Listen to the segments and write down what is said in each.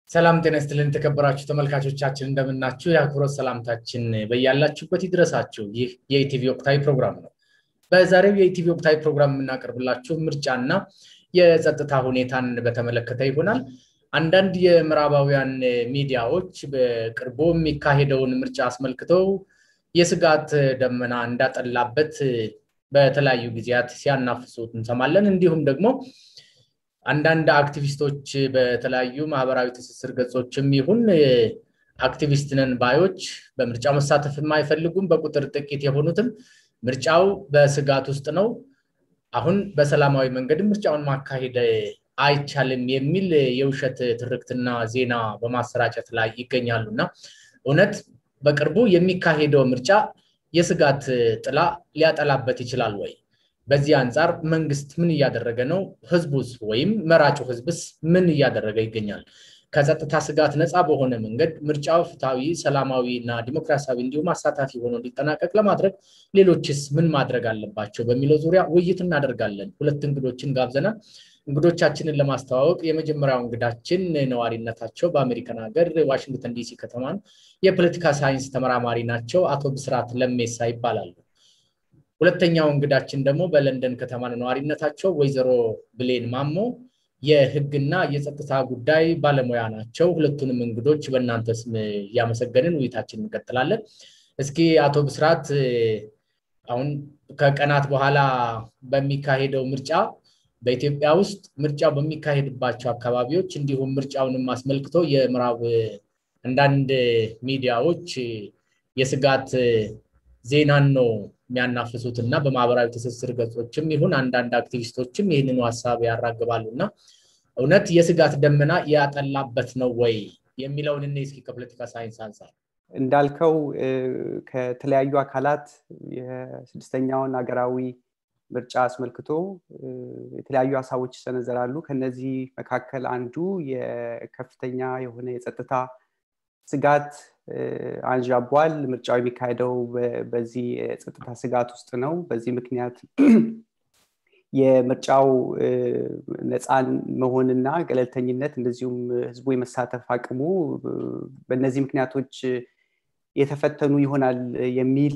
ሰላም ጤና ይስጥልን የተከበራችሁ ተመልካቾቻችን እንደምናችሁ የአክብሮት ሰላምታችን በያላችሁበት ይድረሳችሁ ይህ የኢቲቪ ወቅታዊ ፕሮግራም ነው በዛሬው የኢቲቪ ወቅታዊ ፕሮግራም የምናቀርብላችሁ ምርጫና የጸጥታ ሁኔታን በተመለከተ ይሆናል አንዳንድ የምዕራባውያን ሚዲያዎች በቅርቡ የሚካሄደውን ምርጫ አስመልክተው የስጋት ደመና እንዳጠላበት በተለያዩ ጊዜያት ሲያናፍሱ እንሰማለን እንዲሁም ደግሞ አንዳንድ አክቲቪስቶች በተለያዩ ማህበራዊ ትስስር ገጾችም ይሁን አክቲቪስት ነን ባዮች በምርጫው መሳተፍ አይፈልጉም በቁጥር ጥቂት የሆኑትም ምርጫው በስጋት ውስጥ ነው አሁን በሰላማዊ መንገድ ምርጫውን ማካሄድ አይቻልም የሚል የውሸት ትርክትና ዜና በማሰራጨት ላይ ይገኛሉ እና እውነት በቅርቡ የሚካሄደው ምርጫ የስጋት ጥላ ሊያጠላበት ይችላል ወይ በዚህ አንጻር መንግስት ምን እያደረገ ነው ህዝቡስ ወይም መራጩ ህዝብስ ምን እያደረገ ይገኛል ከጸጥታ ስጋት ነፃ በሆነ መንገድ ምርጫው ፍትሐዊ ሰላማዊ እና ዲሞክራሲያዊ እንዲሁም አሳታፊ ሆኖ እንዲጠናቀቅ ለማድረግ ሌሎችስ ምን ማድረግ አለባቸው በሚለው ዙሪያ ውይይት እናደርጋለን ሁለት እንግዶችን ጋብዘናል እንግዶቻችንን ለማስተዋወቅ የመጀመሪያው እንግዳችን ነዋሪነታቸው በአሜሪካን ሀገር ዋሽንግተን ዲሲ ከተማን የፖለቲካ ሳይንስ ተመራማሪ ናቸው አቶ ብስራት ለሜሳ ይባላሉ ሁለተኛው እንግዳችን ደግሞ በለንደን ከተማ ነዋሪነታቸው ወይዘሮ ብሌን ማሞ የህግና የጸጥታ ጉዳይ ባለሙያ ናቸው ሁለቱንም እንግዶች በእናንተ ስም እያመሰገንን ውይይታችን እንቀጥላለን እስኪ አቶ ብስራት አሁን ከቀናት በኋላ በሚካሄደው ምርጫ በኢትዮጵያ ውስጥ ምርጫው በሚካሄድባቸው አካባቢዎች እንዲሁም ምርጫውንም አስመልክቶ የምዕራብ አንዳንድ ሚዲያዎች የስጋት ዜናን ነው የሚያናፍሱት እና በማህበራዊ ትስስር ገጾችም ይሁን አንዳንድ አክቲቪስቶችም ይህንኑ ሀሳብ ያራግባሉ እና እውነት የስጋት ደመና ያጠላበት ነው ወይ የሚለውን እኔ እስኪ ከፖለቲካ ሳይንስ አንጻር እንዳልከው ከተለያዩ አካላት የስድስተኛውን ሀገራዊ ምርጫ አስመልክቶ የተለያዩ ሀሳቦች ይሰነዘራሉ ከነዚህ መካከል አንዱ የከፍተኛ የሆነ የጸጥታ ስጋት አንዣቧል ምርጫው የሚካሄደው በዚህ የጸጥታ ስጋት ውስጥ ነው በዚህ ምክንያት የምርጫው ነፃን መሆንና ገለልተኝነት እንደዚሁም ህዝቡ የመሳተፍ አቅሙ በእነዚህ ምክንያቶች የተፈተኑ ይሆናል የሚል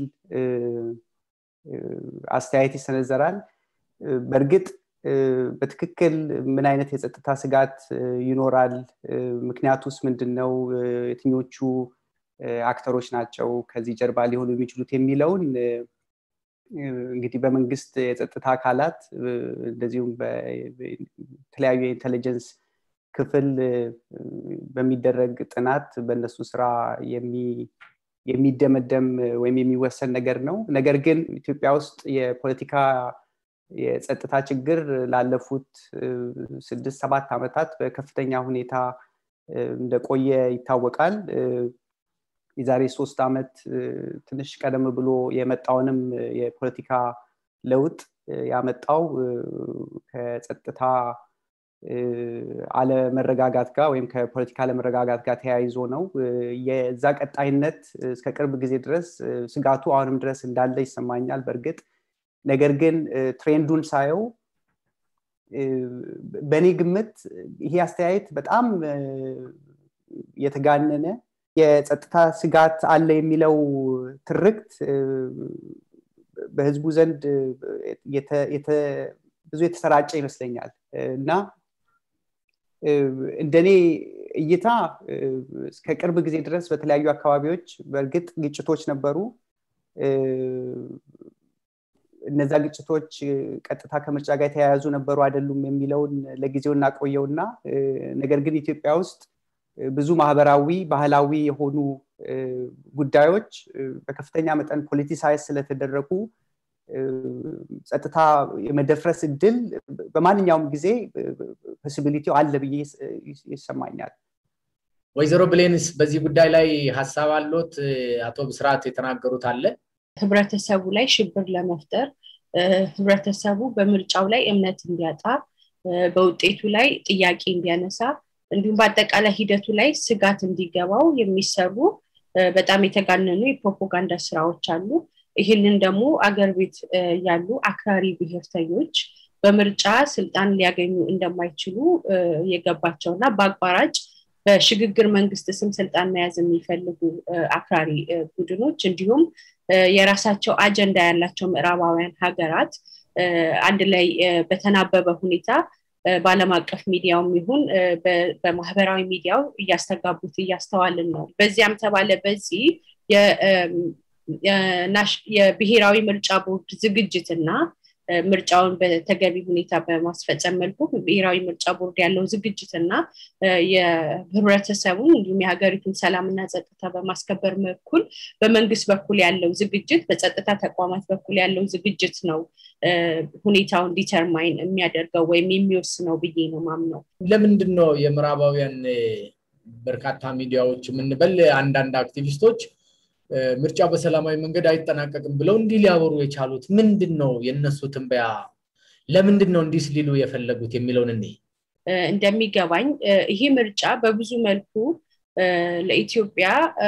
አስተያየት ይሰነዘራል በእርግጥ በትክክል ምን አይነት የጸጥታ ስጋት ይኖራል ምክንያቱስ ምንድን ነው የትኞቹ አክተሮች ናቸው ከዚህ ጀርባ ሊሆኑ የሚችሉት የሚለውን እንግዲህ በመንግስት የጸጥታ አካላት እንደዚሁም በተለያዩ የኢንቴሊጀንስ ክፍል በሚደረግ ጥናት በእነሱ ስራ የሚደመደም ወይም የሚወሰን ነገር ነው ነገር ግን ኢትዮጵያ ውስጥ የፖለቲካ የጸጥታ ችግር ላለፉት ስድስት ሰባት ዓመታት በከፍተኛ ሁኔታ እንደቆየ ይታወቃል የዛሬ ሶስት ዓመት ትንሽ ቀደም ብሎ የመጣውንም የፖለቲካ ለውጥ ያመጣው ከጸጥታ አለመረጋጋት ጋር ወይም ከፖለቲካ አለመረጋጋት ጋር ተያይዞ ነው የዛ ቀጣይነት እስከ ቅርብ ጊዜ ድረስ ስጋቱ አሁንም ድረስ እንዳለ ይሰማኛል በእርግጥ ነገር ግን ትሬንዱን ሳየው በእኔ ግምት ይሄ አስተያየት በጣም የተጋነነ የጸጥታ ስጋት አለ የሚለው ትርክት በህዝቡ ዘንድ ብዙ የተሰራጨ ይመስለኛል እና እንደኔ እይታ እስከ ቅርብ ጊዜ ድረስ በተለያዩ አካባቢዎች በእርግጥ ግጭቶች ነበሩ እነዛ ግጭቶች ቀጥታ ከምርጫ ጋር የተያያዙ ነበሩ አይደሉም የሚለውን ለጊዜው እናቆየውና ነገር ግን ኢትዮጵያ ውስጥ ብዙ ማህበራዊ ባህላዊ የሆኑ ጉዳዮች በከፍተኛ መጠን ፖለቲሳይዝ ስለተደረጉ ጸጥታ የመደፍረስ እድል በማንኛውም ጊዜ ፖሲቢሊቲው አለ ብዬ ይሰማኛል ወይዘሮ ብሌንስ በዚህ ጉዳይ ላይ ሀሳብ አሎት አቶ ብስራት የተናገሩት አለ ህብረተሰቡ ላይ ሽብር ለመፍጠር ህብረተሰቡ በምርጫው ላይ እምነት እንዲያጣ በውጤቱ ላይ ጥያቄ እንዲያነሳ እንዲሁም በአጠቃላይ ሂደቱ ላይ ስጋት እንዲገባው የሚሰሩ በጣም የተጋነኑ የፕሮፓጋንዳ ስራዎች አሉ ይህንን ደግሞ አገር ቤት ያሉ አክራሪ ብሔርተኞች በምርጫ ስልጣን ሊያገኙ እንደማይችሉ የገባቸውና በአቋራጭ በሽግግር መንግስት ስም ስልጣን መያዝ የሚፈልጉ አክራሪ ቡድኖች እንዲሁም የራሳቸው አጀንዳ ያላቸው ምዕራባውያን ሀገራት አንድ ላይ በተናበበ ሁኔታ በአለም አቀፍ ሚዲያውም ይሁን በማህበራዊ ሚዲያው እያስተጋቡት እያስተዋልን ነው በዚያም ተባለ በዚህ የብሔራዊ ምርጫ ቦርድ ዝግጅትና ምርጫውን በተገቢ ሁኔታ በማስፈጸም መልኩ ብሔራዊ ምርጫ ቦርድ ያለው ዝግጅት እና የህብረተሰቡን እንዲሁም የሀገሪቱን ሰላምና ጸጥታ በማስከበር በኩል በመንግስት በኩል ያለው ዝግጅት በጸጥታ ተቋማት በኩል ያለው ዝግጅት ነው ሁኔታውን ዲተርማይን የሚያደርገው ወይም የሚወስነው ብዬ ነው ማምነው ለምንድን ነው የምዕራባውያን በርካታ ሚዲያዎች የምንበል አንዳንድ አክቲቪስቶች ምርጫው በሰላማዊ መንገድ አይጠናቀቅም ብለው እንዲህ ሊያወሩ የቻሉት ምንድን ነው የእነሱ ትንበያ ለምንድን ነው እንዲህ ሊሉ የፈለጉት የሚለውን እኔ እንደሚገባኝ ይሄ ምርጫ በብዙ መልኩ ለኢትዮጵያ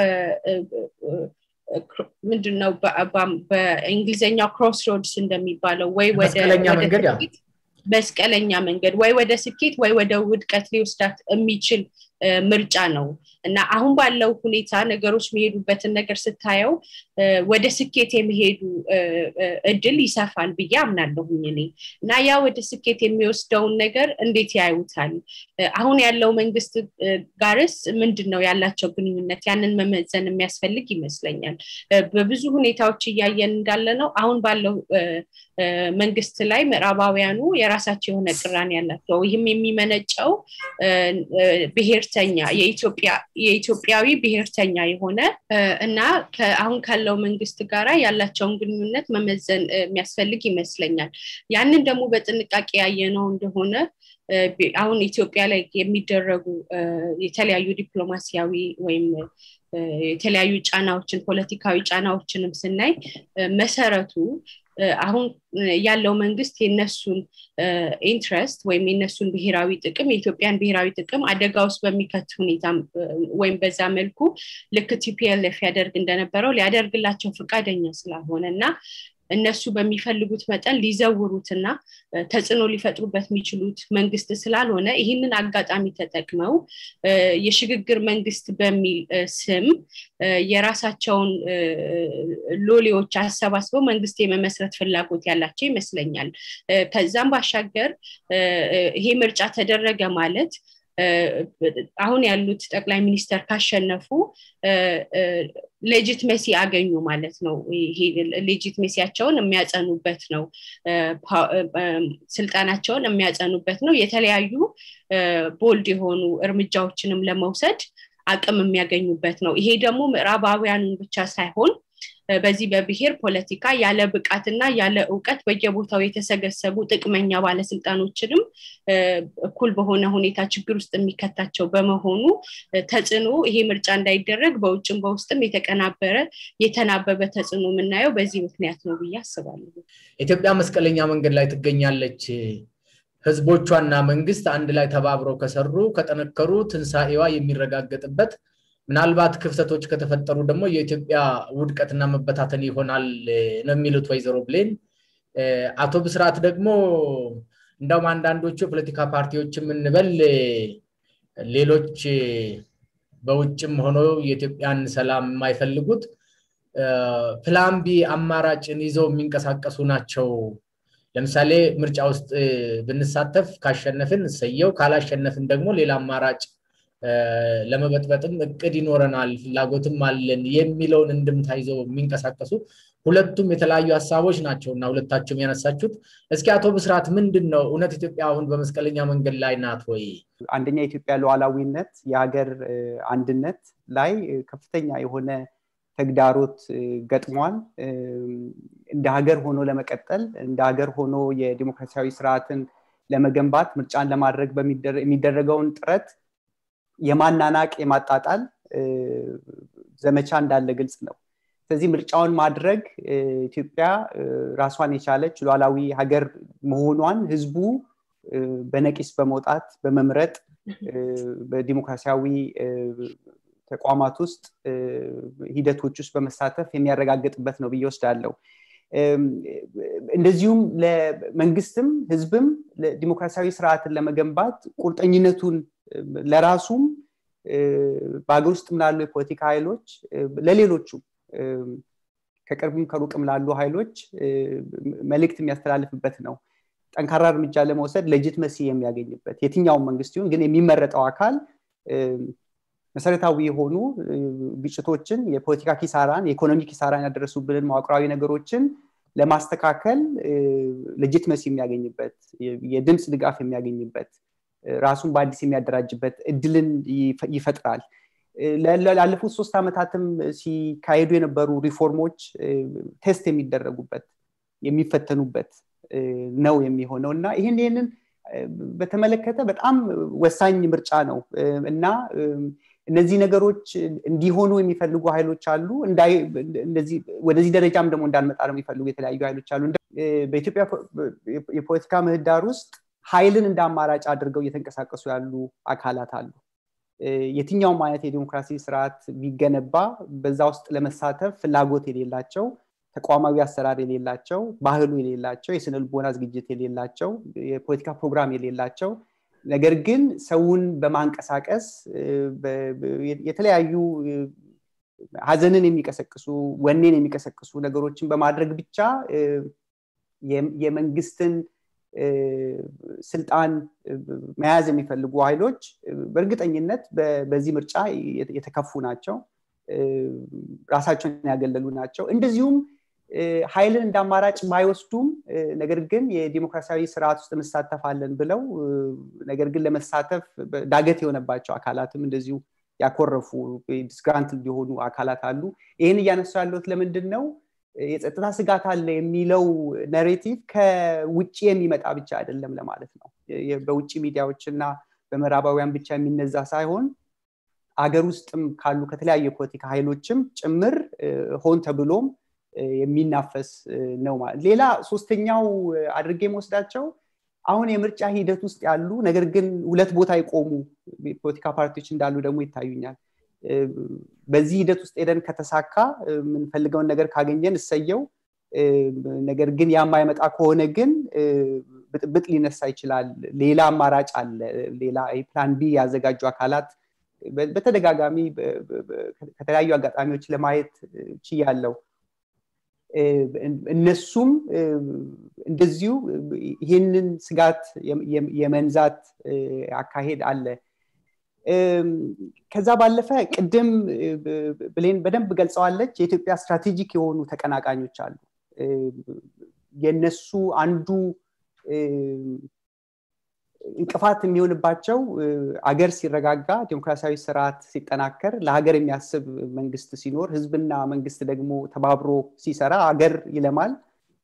ምንድን ነው በእንግሊዝኛው ክሮስ ሮድስ እንደሚባለው ወይ ወደ መስቀለኛ መንገድ ወይ ወደ ስኬት ወይ ወደ ውድቀት ሊወስዳት የሚችል ምርጫ ነው እና አሁን ባለው ሁኔታ ነገሮች የሚሄዱበትን ነገር ስታየው ወደ ስኬት የሚሄዱ እድል ይሰፋል ብዬ አምናለሁኝ እኔ እና ያ ወደ ስኬት የሚወስደውን ነገር እንዴት ያዩታል አሁን ያለው መንግስት ጋርስ ምንድን ነው ያላቸው ግንኙነት ያንን መመዘን የሚያስፈልግ ይመስለኛል በብዙ ሁኔታዎች እያየን እንዳለ ነው አሁን ባለው መንግስት ላይ ምዕራባውያኑ የራሳቸው የሆነ ቅራኔ ያላቸው ይህም የሚመነጨው ብሔርተኛ የኢትዮጵያዊ ብሔርተኛ የሆነ እና አሁን ካለው መንግስት ጋራ ያላቸውን ግንኙነት መመዘን የሚያስፈልግ ይመስለኛል ያንን ደግሞ በጥንቃቄ ያየነው እንደሆነ አሁን ኢትዮጵያ ላይ የሚደረጉ የተለያዩ ዲፕሎማሲያዊ ወይም የተለያዩ ጫናዎችን ፖለቲካዊ ጫናዎችንም ስናይ መሰረቱ አሁን ያለው መንግስት የነሱን ኢንትረስት ወይም የነሱን ብሔራዊ ጥቅም የኢትዮጵያን ብሔራዊ ጥቅም አደጋ ውስጥ በሚከት ሁኔታ ወይም በዛ መልኩ ልክ ቲፒኤልኤፍ ያደርግ እንደነበረው ሊያደርግላቸው ፈቃደኛ ስላልሆነ እና እነሱ በሚፈልጉት መጠን ሊዘውሩትና ተጽዕኖ ሊፈጥሩበት የሚችሉት መንግስት ስላልሆነ ይህንን አጋጣሚ ተጠቅመው የሽግግር መንግስት በሚል ስም የራሳቸውን ሎሌዎች አሰባስበው መንግስት የመመስረት ፍላጎት ያላቸው ይመስለኛል ከዛም ባሻገር ይሄ ምርጫ ተደረገ ማለት አሁን ያሉት ጠቅላይ ሚኒስተር ካሸነፉ ሌጂትሜሲ አገኙ ማለት ነው ይሄ ሌጂትሜሲያቸውን የሚያጸኑበት ነው ስልጣናቸውን የሚያጸኑበት ነው የተለያዩ ቦልድ የሆኑ እርምጃዎችንም ለመውሰድ አቅም የሚያገኙበት ነው ይሄ ደግሞ ምዕራባውያኑን ብቻ ሳይሆን በዚህ በብሔር ፖለቲካ ያለ ብቃትና ያለ እውቀት በየቦታው የተሰገሰቡ ጥቅመኛ ባለስልጣኖችንም እኩል በሆነ ሁኔታ ችግር ውስጥ የሚከታቸው በመሆኑ ተጽዕኖ ይሄ ምርጫ እንዳይደረግ በውጭም በውስጥም የተቀናበረ የተናበበ ተጽዕኖ የምናየው በዚህ ምክንያት ነው ብዬ አስባለሁ ኢትዮጵያ መስቀለኛ መንገድ ላይ ትገኛለች ህዝቦቿና መንግስት አንድ ላይ ተባብረው ከሰሩ ከጠነከሩ ትንሣኤዋ የሚረጋገጥበት ምናልባት ክፍተቶች ከተፈጠሩ ደግሞ የኢትዮጵያ ውድቀትና መበታተን ይሆናል ነው የሚሉት ወይዘሮ ብሌን አቶ ብስራት ደግሞ እንደውም አንዳንዶቹ የፖለቲካ ፓርቲዎች የምንበል ሌሎች በውጭም ሆኖ የኢትዮጵያን ሰላም የማይፈልጉት ፕላን ቢ አማራጭን ይዘው የሚንቀሳቀሱ ናቸው ለምሳሌ ምርጫ ውስጥ ብንሳተፍ ካሸነፍን እሰየው ካላሸነፍን ደግሞ ሌላ አማራጭ ለመበጥበጥም እቅድ ይኖረናል ፍላጎትም አለን የሚለውን እንድምታ ይዘው የሚንቀሳቀሱ ሁለቱም የተለያዩ ሀሳቦች ናቸው እና ሁለታቸውም ያነሳችሁት እስኪ አቶ ብስራት ምንድን ነው እውነት ኢትዮጵያ አሁን በመስቀለኛ መንገድ ላይ ናት ወይ አንደኛ የኢትዮጵያ ሉዓላዊነት የሀገር አንድነት ላይ ከፍተኛ የሆነ ተግዳሮት ገጥሟል እንደ ሀገር ሆኖ ለመቀጠል እንደ ሀገር ሆኖ የዲሞክራሲያዊ ስርዓትን ለመገንባት ምርጫን ለማድረግ የሚደረገውን ጥረት የማናናቅ የማጣጣል ዘመቻ እንዳለ ግልጽ ነው ስለዚህ ምርጫውን ማድረግ ኢትዮጵያ ራሷን የቻለች ሉዓላዊ ሀገር መሆኗን ህዝቡ በነቂስ በመውጣት በመምረጥ በዲሞክራሲያዊ ተቋማት ውስጥ ሂደቶች ውስጥ በመሳተፍ የሚያረጋግጥበት ነው ብዬ ወስዳለው እንደዚሁም ለመንግስትም ህዝብም ዲሞክራሲያዊ ስርዓትን ለመገንባት ቁርጠኝነቱን ለራሱም በሀገር ውስጥም ላሉ የፖለቲካ ኃይሎች ለሌሎቹ ከቅርብም ከሩቅም ላሉ ኃይሎች መልእክት የሚያስተላልፍበት ነው ጠንካራ እርምጃ ለመውሰድ ለጅት መሲ የሚያገኝበት የትኛውን መንግስት ይሁን ግን የሚመረጠው አካል መሰረታዊ የሆኑ ግጭቶችን የፖለቲካ ኪሳራን የኢኮኖሚ ኪሳራን ያደረሱብንን መዋቅራዊ ነገሮችን ለማስተካከል ለጅት መሲ የሚያገኝበት የድምፅ ድጋፍ የሚያገኝበት ራሱን በአዲስ የሚያደራጅበት እድልን ይፈጥራል ላለፉት ሶስት ዓመታትም ሲካሄዱ የነበሩ ሪፎርሞች ቴስት የሚደረጉበት የሚፈተኑበት ነው የሚሆነው እና ይህን ይህንን በተመለከተ በጣም ወሳኝ ምርጫ ነው እና እነዚህ ነገሮች እንዲሆኑ የሚፈልጉ ኃይሎች አሉ ወደዚህ ደረጃም ደግሞ እንዳንመጣ ነው የሚፈልጉ የተለያዩ ኃይሎች አሉ በኢትዮጵያ የፖለቲካ ምህዳር ውስጥ ኃይልን እንደ አማራጭ አድርገው እየተንቀሳቀሱ ያሉ አካላት አሉ የትኛውም አይነት የዲሞክራሲ ስርዓት ቢገነባ በዛ ውስጥ ለመሳተፍ ፍላጎት የሌላቸው ተቋማዊ አሰራር የሌላቸው ባህሉ የሌላቸው የስነ ልቦና ዝግጅት የሌላቸው የፖለቲካ ፕሮግራም የሌላቸው ነገር ግን ሰውን በማንቀሳቀስ የተለያዩ ሀዘንን የሚቀሰቅሱ ወኔን የሚቀሰቅሱ ነገሮችን በማድረግ ብቻ የመንግስትን ስልጣን መያዝ የሚፈልጉ ኃይሎች በእርግጠኝነት በዚህ ምርጫ የተከፉ ናቸው ራሳቸውን ያገለሉ ናቸው እንደዚሁም ኃይልን እንደ አማራጭ ባይወስዱም ነገር ግን የዲሞክራሲያዊ ስርዓት ውስጥ እንሳተፋለን ብለው ነገር ግን ለመሳተፍ ዳገት የሆነባቸው አካላትም እንደዚሁ ያኮረፉ ዲስግራንት የሆኑ አካላት አሉ ይህን እያነሱ ያለት ለምንድን ነው የጸጥታ ስጋት አለ የሚለው ነሬቲቭ ከውጭ የሚመጣ ብቻ አይደለም ለማለት ነው በውጭ ሚዲያዎች እና በምዕራባውያን ብቻ የሚነዛ ሳይሆን አገር ውስጥም ካሉ ከተለያዩ የፖለቲካ ኃይሎችም ጭምር ሆን ተብሎም የሚናፈስ ነው ማለት ሌላ ሶስተኛው አድርጌ መወስዳቸው አሁን የምርጫ ሂደት ውስጥ ያሉ ነገር ግን ሁለት ቦታ የቆሙ የፖለቲካ ፓርቲዎች እንዳሉ ደግሞ ይታዩኛል በዚህ ሂደት ውስጥ ሄደን ከተሳካ የምንፈልገውን ነገር ካገኘን እሰየው ነገር ግን የማይመጣ ከሆነ ግን ብጥብጥ ሊነሳ ይችላል ሌላ አማራጭ አለ ሌላ ፕላን ቢ ያዘጋጁ አካላት በተደጋጋሚ ከተለያዩ አጋጣሚዎች ለማየት ችያለው እነሱም እንደዚሁ ይህንን ስጋት የመንዛት አካሄድ አለ ከዛ ባለፈ ቅድም ብሌን በደንብ ገልጸዋለች የኢትዮጵያ ስትራቴጂክ የሆኑ ተቀናቃኞች አሉ የነሱ አንዱ እንቅፋት የሚሆንባቸው አገር ሲረጋጋ ዲሞክራሲያዊ ስርዓት ሲጠናከር ለሀገር የሚያስብ መንግስት ሲኖር ህዝብና መንግስት ደግሞ ተባብሮ ሲሰራ አገር ይለማል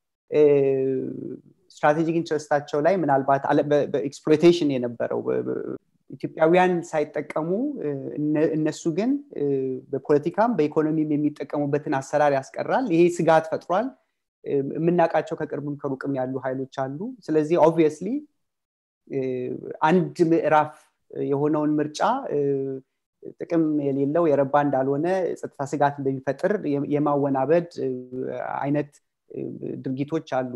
ስትራቴጂክ ኢንትረስታቸው ላይ ምናልባት በኤክስፕሎቴሽን የነበረው ኢትዮጵያውያን ሳይጠቀሙ እነሱ ግን በፖለቲካም በኢኮኖሚም የሚጠቀሙበትን አሰራር ያስቀራል ይሄ ስጋት ፈጥሯል የምናውቃቸው ከቅርብም ከሩቅም ያሉ ኃይሎች አሉ ስለዚህ ኦብቪየስሊ አንድ ምዕራፍ የሆነውን ምርጫ ጥቅም የሌለው የረባ እንዳልሆነ ጸጥታ ስጋት እንደሚፈጥር የማወናበድ አይነት ድርጊቶች አሉ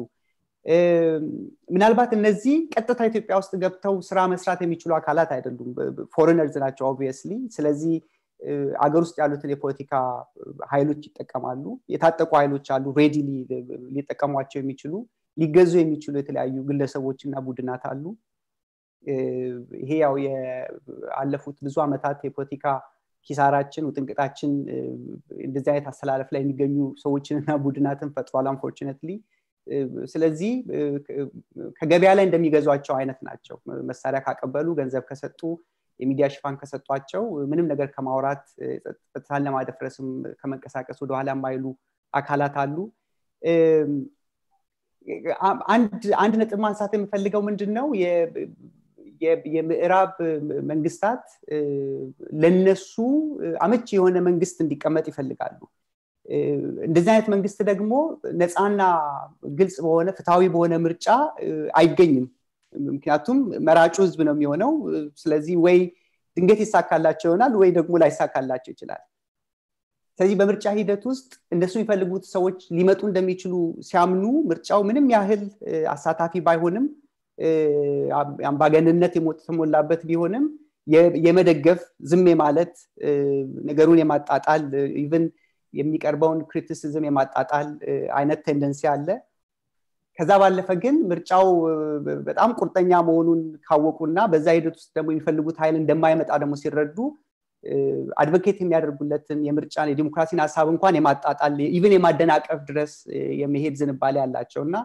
ምናልባት እነዚህ ቀጥታ ኢትዮጵያ ውስጥ ገብተው ስራ መስራት የሚችሉ አካላት አይደሉም ፎሬነርዝ ናቸው ኦብቪየስሊ ስለዚህ አገር ውስጥ ያሉትን የፖለቲካ ኃይሎች ይጠቀማሉ የታጠቁ ኃይሎች አሉ ሬዲሊ ሊጠቀሟቸው የሚችሉ ሊገዙ የሚችሉ የተለያዩ ግለሰቦች እና ቡድናት አሉ ይሄ ያው የአለፉት ብዙ ዓመታት የፖለቲካ ኪሳራችን ውጥንቅጣችን እንደዚህ አይነት አስተላለፍ ላይ የሚገኙ ሰዎችንና ቡድናትን ፈጥሯል አንፎርችነትሊ ስለዚህ ከገበያ ላይ እንደሚገዟቸው አይነት ናቸው መሳሪያ ካቀበሉ ገንዘብ ከሰጡ የሚዲያ ሽፋን ከሰጧቸው ምንም ነገር ከማውራት ጸጥታን ለማደፍረስም ከመንቀሳቀስ ወደኋላ የማይሉ አካላት አሉ አንድ ነጥብ ማንሳት የምፈልገው ምንድን ነው የምዕራብ መንግስታት ለነሱ አመቺ የሆነ መንግስት እንዲቀመጥ ይፈልጋሉ እንደዚህ አይነት መንግስት ደግሞ ነፃና ግልጽ በሆነ ፍትሐዊ በሆነ ምርጫ አይገኝም ምክንያቱም መራጩ ህዝብ ነው የሚሆነው ስለዚህ ወይ ድንገት ይሳካላቸው ይሆናል ወይ ደግሞ ላይሳካላቸው ይችላል ስለዚህ በምርጫ ሂደት ውስጥ እነሱ የሚፈልጉት ሰዎች ሊመጡ እንደሚችሉ ሲያምኑ ምርጫው ምንም ያህል አሳታፊ ባይሆንም አምባገንነት የተሞላበት ቢሆንም የመደገፍ ዝም ማለት ነገሩን የማጣጣል ኢቨን የሚቀርበውን ክሪቲሲዝም የማጣጣል አይነት ቴንደንሲ አለ ከዛ ባለፈ ግን ምርጫው በጣም ቁርጠኛ መሆኑን ካወቁና በዛ ሂደት ውስጥ ደግሞ የሚፈልጉት ኃይል እንደማይመጣ ደግሞ ሲረዱ አድቮኬት የሚያደርጉለትን የምርጫን የዲሞክራሲን ሀሳብ እንኳን የማጣጣል ኢቨን የማደናቀፍ ድረስ የመሄድ ዝንባሌ ያላቸው እና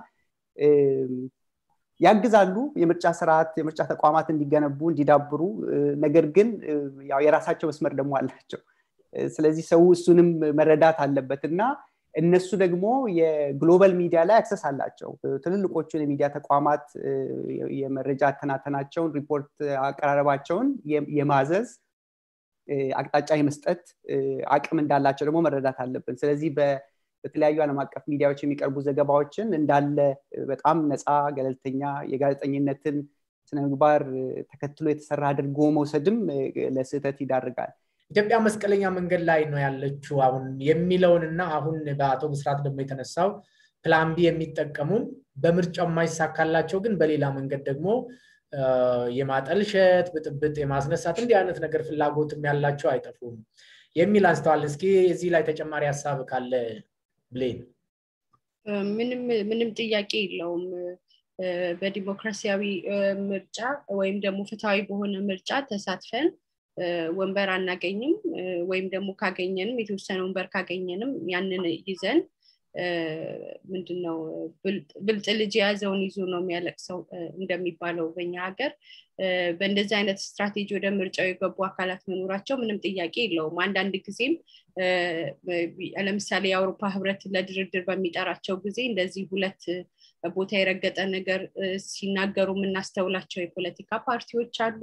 ያግዛሉ የምርጫ ስርዓት የምርጫ ተቋማት እንዲገነቡ እንዲዳብሩ ነገር ግን ያው የራሳቸው መስመር ደግሞ አላቸው ስለዚህ ሰው እሱንም መረዳት አለበት እና እነሱ ደግሞ የግሎባል ሚዲያ ላይ አክሰስ አላቸው ትልልቆቹን የሚዲያ ተቋማት የመረጃ አተናተናቸውን ሪፖርት አቀራረባቸውን የማዘዝ አቅጣጫ የመስጠት አቅም እንዳላቸው ደግሞ መረዳት አለብን ስለዚህ በተለያዩ ዓለም አቀፍ ሚዲያዎች የሚቀርቡ ዘገባዎችን እንዳለ በጣም ነፃ ገለልተኛ የጋዜጠኝነትን ስነምግባር ተከትሎ የተሰራ አድርጎ መውሰድም ለስህተት ይዳርጋል ኢትዮጵያ መስቀለኛ መንገድ ላይ ነው ያለችው አሁን የሚለውንና አሁን በአቶ ብስራት ደግሞ የተነሳው ፕላን ቢ የሚጠቀሙም በምርጫው የማይሳካላቸው ግን በሌላ መንገድ ደግሞ የማጠልሸት ብጥብጥ የማስነሳት እንዲህ አይነት ነገር ፍላጎትም ያላቸው አይጠፉም የሚል አንስተዋል እስኪ እዚህ ላይ ተጨማሪ ሀሳብ ካለ ብሌን ምንም ጥያቄ የለውም በዲሞክራሲያዊ ምርጫ ወይም ደግሞ ፍትሐዊ በሆነ ምርጫ ተሳትፈን ወንበር አናገኝም ወይም ደግሞ ካገኘንም የተወሰነ ወንበር ካገኘንም ያንን ይዘን ምንድነው ብልጥ ልጅ የያዘውን ይዞ ነው የሚያለቅሰው እንደሚባለው በኛ ሀገር በእንደዚህ አይነት ስትራቴጂ ወደ ምርጫው የገቡ አካላት መኖራቸው ምንም ጥያቄ የለውም አንዳንድ ጊዜም ለምሳሌ የአውሮፓ ህብረት ለድርድር በሚጠራቸው ጊዜ እንደዚህ ሁለት ቦታ የረገጠ ነገር ሲናገሩ የምናስተውላቸው የፖለቲካ ፓርቲዎች አሉ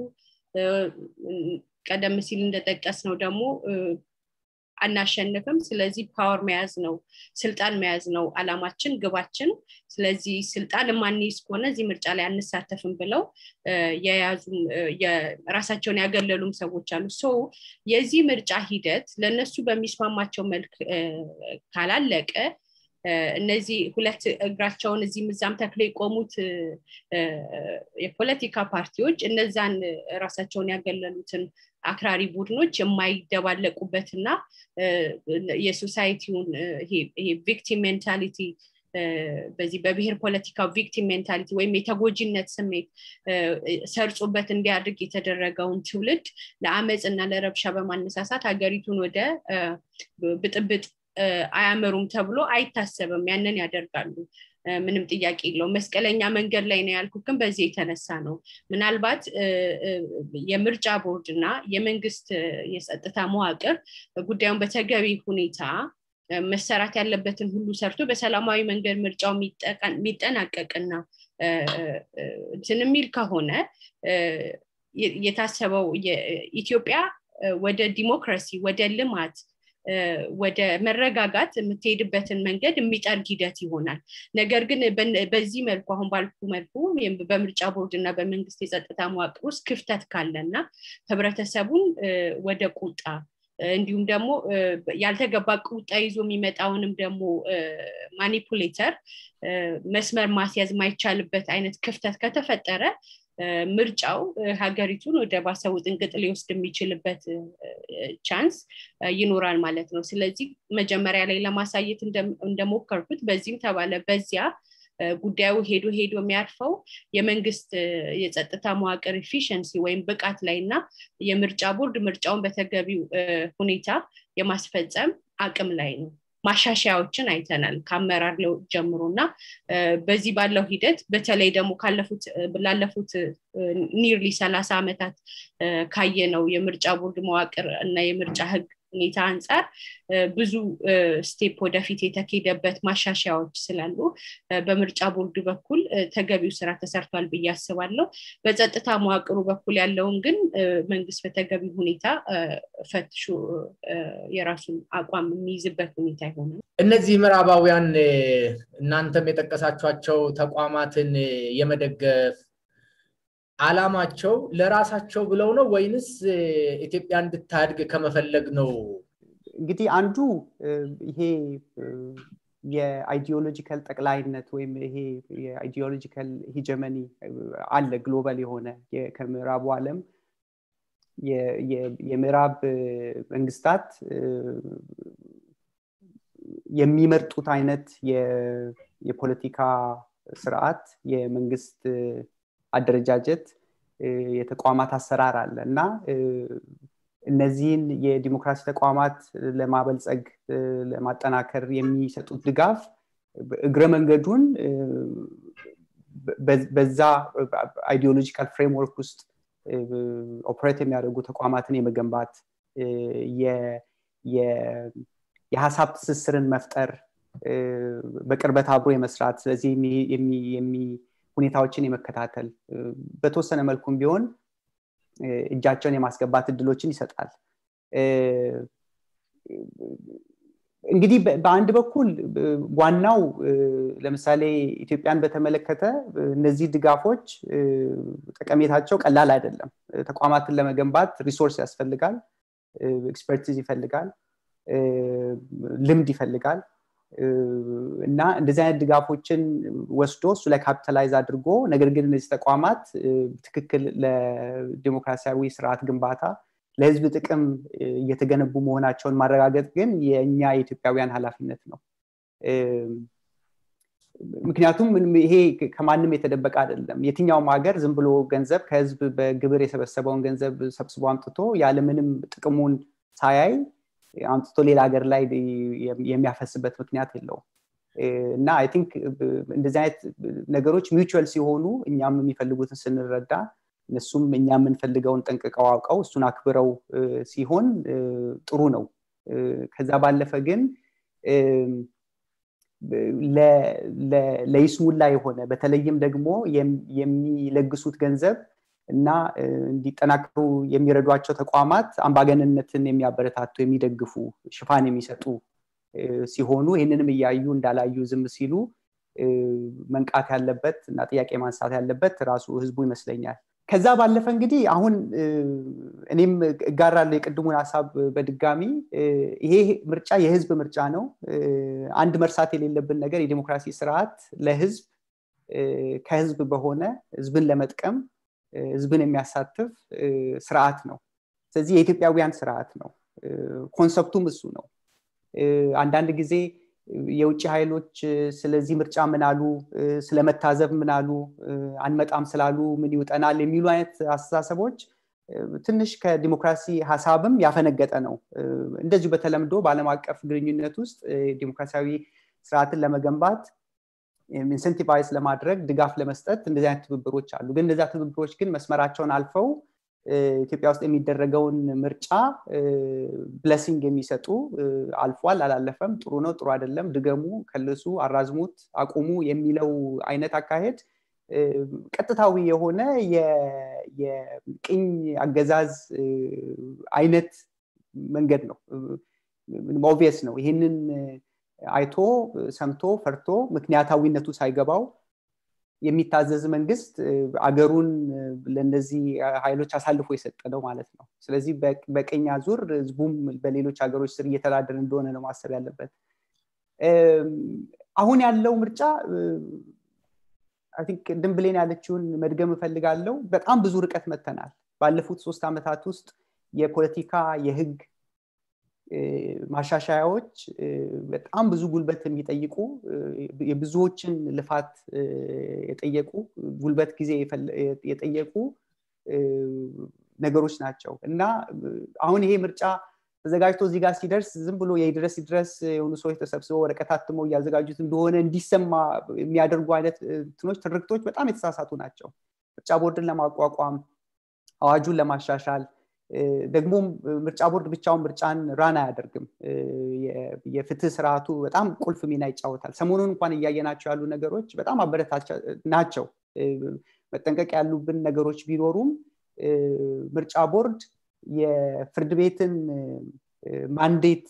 ቀደም ሲል እንደጠቀስ ነው ደግሞ አናሸንፍም ስለዚህ ፓወር መያዝ ነው ስልጣን መያዝ ነው አላማችን ግባችን ስለዚህ ስልጣን የማንይዝ ከሆነ እዚህ ምርጫ ላይ አንሳተፍም ብለው የያዙም ራሳቸውን ያገለሉም ሰዎች አሉ ሶ የዚህ ምርጫ ሂደት ለእነሱ በሚስማማቸው መልክ ካላለቀ እነዚህ ሁለት እግራቸውን እዚህ ምዛም ተክሎ የቆሙት የፖለቲካ ፓርቲዎች እነዛን ራሳቸውን ያገለሉትን አክራሪ ቡድኖች የማይደባለቁበትና የሶሳይቲውን ይሄ ቪክቲም ሜንታሊቲ በዚህ በብሔር ፖለቲካ ቪክቲም ሜንታሊቲ ወይም የተጎጂነት ስሜት ሰርጾበት እንዲያድግ የተደረገውን ትውልድ ለአመፅ እና ለረብሻ በማነሳሳት ሀገሪቱን ወደ ብጥብጥ አያመሩም ተብሎ አይታሰብም ያንን ያደርጋሉ ምንም ጥያቄ የለው መስቀለኛ መንገድ ላይ ነው ያልኩት ግን በዚህ የተነሳ ነው ምናልባት የምርጫ ቦርድ እና የመንግስት የጸጥታ መዋቅር ጉዳዩን በተገቢ ሁኔታ መሰራት ያለበትን ሁሉ ሰርቶ በሰላማዊ መንገድ ምርጫው የሚጠናቀቅና እንትን የሚል ከሆነ የታሰበው ኢትዮጵያ ወደ ዲሞክራሲ ወደ ልማት ወደ መረጋጋት የምትሄድበትን መንገድ የሚጠርግ ሂደት ይሆናል ነገር ግን በዚህ መልኩ አሁን ባልኩ መልኩ በምርጫ ቦርድ እና በመንግስት የጸጥታ መዋቅር ውስጥ ክፍተት ካለና ህብረተሰቡን ወደ ቁጣ እንዲሁም ደግሞ ያልተገባ ቁጣ ይዞ የሚመጣውንም ደግሞ ማኒፑሌተር መስመር ማስያዝ ማይቻልበት አይነት ክፍተት ከተፈጠረ ምርጫው ሀገሪቱን ወደ ባሰው ጥንቅጥ ሊወስድ የሚችልበት ቻንስ ይኖራል ማለት ነው ስለዚህ መጀመሪያ ላይ ለማሳየት እንደሞከርኩት በዚህም ተባለ በዚያ ጉዳዩ ሄዶ ሄዶ የሚያርፈው የመንግስት የጸጥታ መዋቅር ኤፊሽንሲ ወይም ብቃት ላይ እና የምርጫ ቦርድ ምርጫውን በተገቢው ሁኔታ የማስፈጸም አቅም ላይ ነው ማሻሻያዎችን አይተናል ከአመራር ለውጥ ጀምሮ እና በዚህ ባለው ሂደት በተለይ ደግሞ ካለፉት ላለፉት ኒርሊ ሰላሳ ዓመታት ካየ ነው የምርጫ ቦርድ መዋቅር እና የምርጫ ህግ ሁኔታ አንጻር ብዙ ስቴፕ ወደፊት የተኬደበት ማሻሻያዎች ስላሉ በምርጫ ቦርድ በኩል ተገቢው ስራ ተሰርቷል ብዬ አስባለሁ በጸጥታ መዋቅሩ በኩል ያለውን ግን መንግስት በተገቢ ሁኔታ ፈትሾ የራሱን አቋም የሚይዝበት ሁኔታ ይሆናል እነዚህ ምዕራባውያን እናንተም የጠቀሳቸኋቸው ተቋማትን የመደገፍ አላማቸው ለራሳቸው ብለው ነው ወይንስ ኢትዮጵያ እንድታድግ ከመፈለግ ነው እንግዲህ አንዱ ይሄ የአይዲዮሎጂካል ጠቅላይነት ወይም ይሄ የአይዲዮሎጂካል ሂጀመኒ አለ ግሎባል የሆነ ከምዕራቡ ዓለም የምዕራብ መንግስታት የሚመርጡት አይነት የፖለቲካ ስርዓት የመንግስት አደረጃጀት የተቋማት አሰራር አለ እና እነዚህን የዲሞክራሲ ተቋማት ለማበልጸግ ለማጠናከር የሚሰጡት ድጋፍ እግረ መንገዱን በዛ አይዲዮሎጂካል ፍሬምወርክ ውስጥ ኦፕሬት የሚያደርጉ ተቋማትን የመገንባት የሀሳብ ትስስርን መፍጠር በቅርበት አብሮ የመስራት ስለዚህ ሁኔታዎችን የመከታተል በተወሰነ መልኩም ቢሆን እጃቸውን የማስገባት እድሎችን ይሰጣል እንግዲህ በአንድ በኩል ዋናው ለምሳሌ ኢትዮጵያን በተመለከተ እነዚህ ድጋፎች ጠቀሜታቸው ቀላል አይደለም ተቋማትን ለመገንባት ሪሶርስ ያስፈልጋል ኤክስፐርቲዝ ይፈልጋል ልምድ ይፈልጋል እና እንደዚህ አይነት ድጋፎችን ወስዶ እሱ ላይ ካፒታላይዝ አድርጎ ነገር ግን እነዚህ ተቋማት ትክክል ለዲሞክራሲያዊ ስርዓት ግንባታ ለህዝብ ጥቅም እየተገነቡ መሆናቸውን ማረጋገጥ ግን የእኛ የኢትዮጵያውያን ኃላፊነት ነው ምክንያቱም ይሄ ከማንም የተደበቀ አይደለም የትኛውም ሀገር ዝም ብሎ ገንዘብ ከህዝብ በግብር የሰበሰበውን ገንዘብ ሰብስቦ አምጥቶ ያለምንም ጥቅሙን ሳያይ አምጥቶ ሌላ ሀገር ላይ የሚያፈስበት ምክንያት የለውም እና አይ ቲንክ እንደዚህ አይነት ነገሮች ሚውቹዋል ሲሆኑ እኛም የሚፈልጉትን ስንረዳ እነሱም እኛ የምንፈልገውን ጠንቅቀው አውቀው እሱን አክብረው ሲሆን ጥሩ ነው ከዛ ባለፈ ግን ለይስሙላ የሆነ በተለይም ደግሞ የሚለግሱት ገንዘብ እና እንዲጠናከሩ የሚረዷቸው ተቋማት አምባገንነትን የሚያበረታቱ የሚደግፉ ሽፋን የሚሰጡ ሲሆኑ ይህንንም እያዩ እንዳላዩ ዝም ሲሉ መንቃት ያለበት እና ጥያቄ ማንሳት ያለበት ራሱ ህዝቡ ይመስለኛል ከዛ ባለፈ እንግዲህ አሁን እኔም እጋራለሁ የቅድሙን ሀሳብ በድጋሚ ይሄ ምርጫ የህዝብ ምርጫ ነው አንድ መርሳት የሌለብን ነገር የዲሞክራሲ ስርዓት ለህዝብ ከህዝብ በሆነ ህዝብን ለመጥቀም ህዝብን የሚያሳትፍ ስርዓት ነው ስለዚህ የኢትዮጵያውያን ስርዓት ነው ኮንሰፕቱም እሱ ነው አንዳንድ ጊዜ የውጭ ኃይሎች ስለዚህ ምርጫ ምን አሉ ስለመታዘብ ምን አሉ አንመጣም ስላሉ ምን ይውጠናል የሚሉ አይነት አስተሳሰቦች ትንሽ ከዲሞክራሲ ሀሳብም ያፈነገጠ ነው እንደዚሁ በተለምዶ በአለም አቀፍ ግንኙነት ውስጥ ዲሞክራሲያዊ ስርዓትን ለመገንባት ኢንሰንቲቫይዝ ለማድረግ ድጋፍ ለመስጠት እንደዚህ አይነት ትብብሮች አሉ ግን እነዚያ ትብብሮች ግን መስመራቸውን አልፈው ኢትዮጵያ ውስጥ የሚደረገውን ምርጫ ብለሲንግ የሚሰጡ አልፏል አላለፈም ጥሩ ነው ጥሩ አይደለም ድገሙ ከልሱ አራዝሙት አቁሙ የሚለው አይነት አካሄድ ቀጥታዊ የሆነ የቅኝ አገዛዝ አይነት መንገድ ነው ኦቪየስ ነው ይህንን አይቶ ሰምቶ ፈርቶ ምክንያታዊነቱ ሳይገባው የሚታዘዝ መንግስት አገሩን ለእነዚህ ኃይሎች አሳልፎ የሰጠ ነው ማለት ነው ስለዚህ በቀኝ ዙር ህዝቡም በሌሎች ሀገሮች ስር እየተዳደር እንደሆነ ነው ማሰብ ያለበት አሁን ያለው ምርጫ ቅድም ብሌን ያለችውን መድገም እፈልጋለው በጣም ብዙ ርቀት መተናል ባለፉት ሶስት ዓመታት ውስጥ የፖለቲካ የህግ ማሻሻያዎች በጣም ብዙ ጉልበት የሚጠይቁ የብዙዎችን ልፋት የጠየቁ ጉልበት ጊዜ የጠየቁ ነገሮች ናቸው እና አሁን ይሄ ምርጫ ተዘጋጅቶ እዚህ ጋር ሲደርስ ዝም ብሎ የድረስ ድረስ የሆኑ ሰዎች ተሰብስበው ወረቀት አትመው እያዘጋጁት እንደሆነ እንዲሰማ የሚያደርጉ አይነት ትኖች ትርክቶች በጣም የተሳሳቱ ናቸው ምርጫ ቦርድን ለማቋቋም አዋጁን ለማሻሻል ደግሞም ምርጫ ቦርድ ብቻውን ምርጫን ራን አያደርግም የፍትህ ስርዓቱ በጣም ቁልፍ ሚና ይጫወታል ሰሞኑን እንኳን እያየናቸው ያሉ ነገሮች በጣም አበረታቻ ናቸው መጠንቀቅ ያሉብን ነገሮች ቢኖሩም ምርጫ ቦርድ የፍርድ ቤትን ማንዴት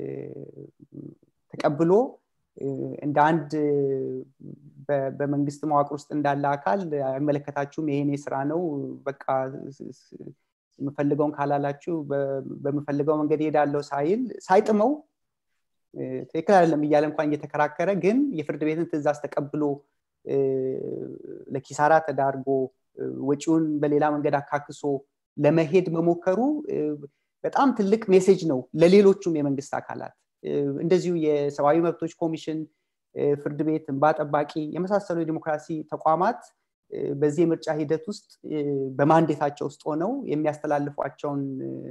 ተቀብሎ እንደ አንድ በመንግስት መዋቅር ውስጥ እንዳለ አካል አይመለከታችሁም ይሄኔ ስራ ነው በቃ የምፈልገውን ካላላችሁ በምፈልገው መንገድ ሄዳለው ሳይል ሳይጥመው ትክክል አይደለም እያለ እንኳን እየተከራከረ ግን የፍርድ ቤትን ትእዛዝ ተቀብሎ ለኪሳራ ተዳርጎ ወጪውን በሌላ መንገድ አካክሶ ለመሄድ መሞከሩ በጣም ትልቅ ሜሴጅ ነው ለሌሎቹም የመንግስት አካላት እንደዚሁ የሰብአዊ መብቶች ኮሚሽን ፍርድ ቤት እንባ ጠባቂ የመሳሰሉ የዲሞክራሲ ተቋማት በዚህ የምርጫ ሂደት ውስጥ በማንዴታቸው ውስጥ ሆነው የሚያስተላልፏቸውን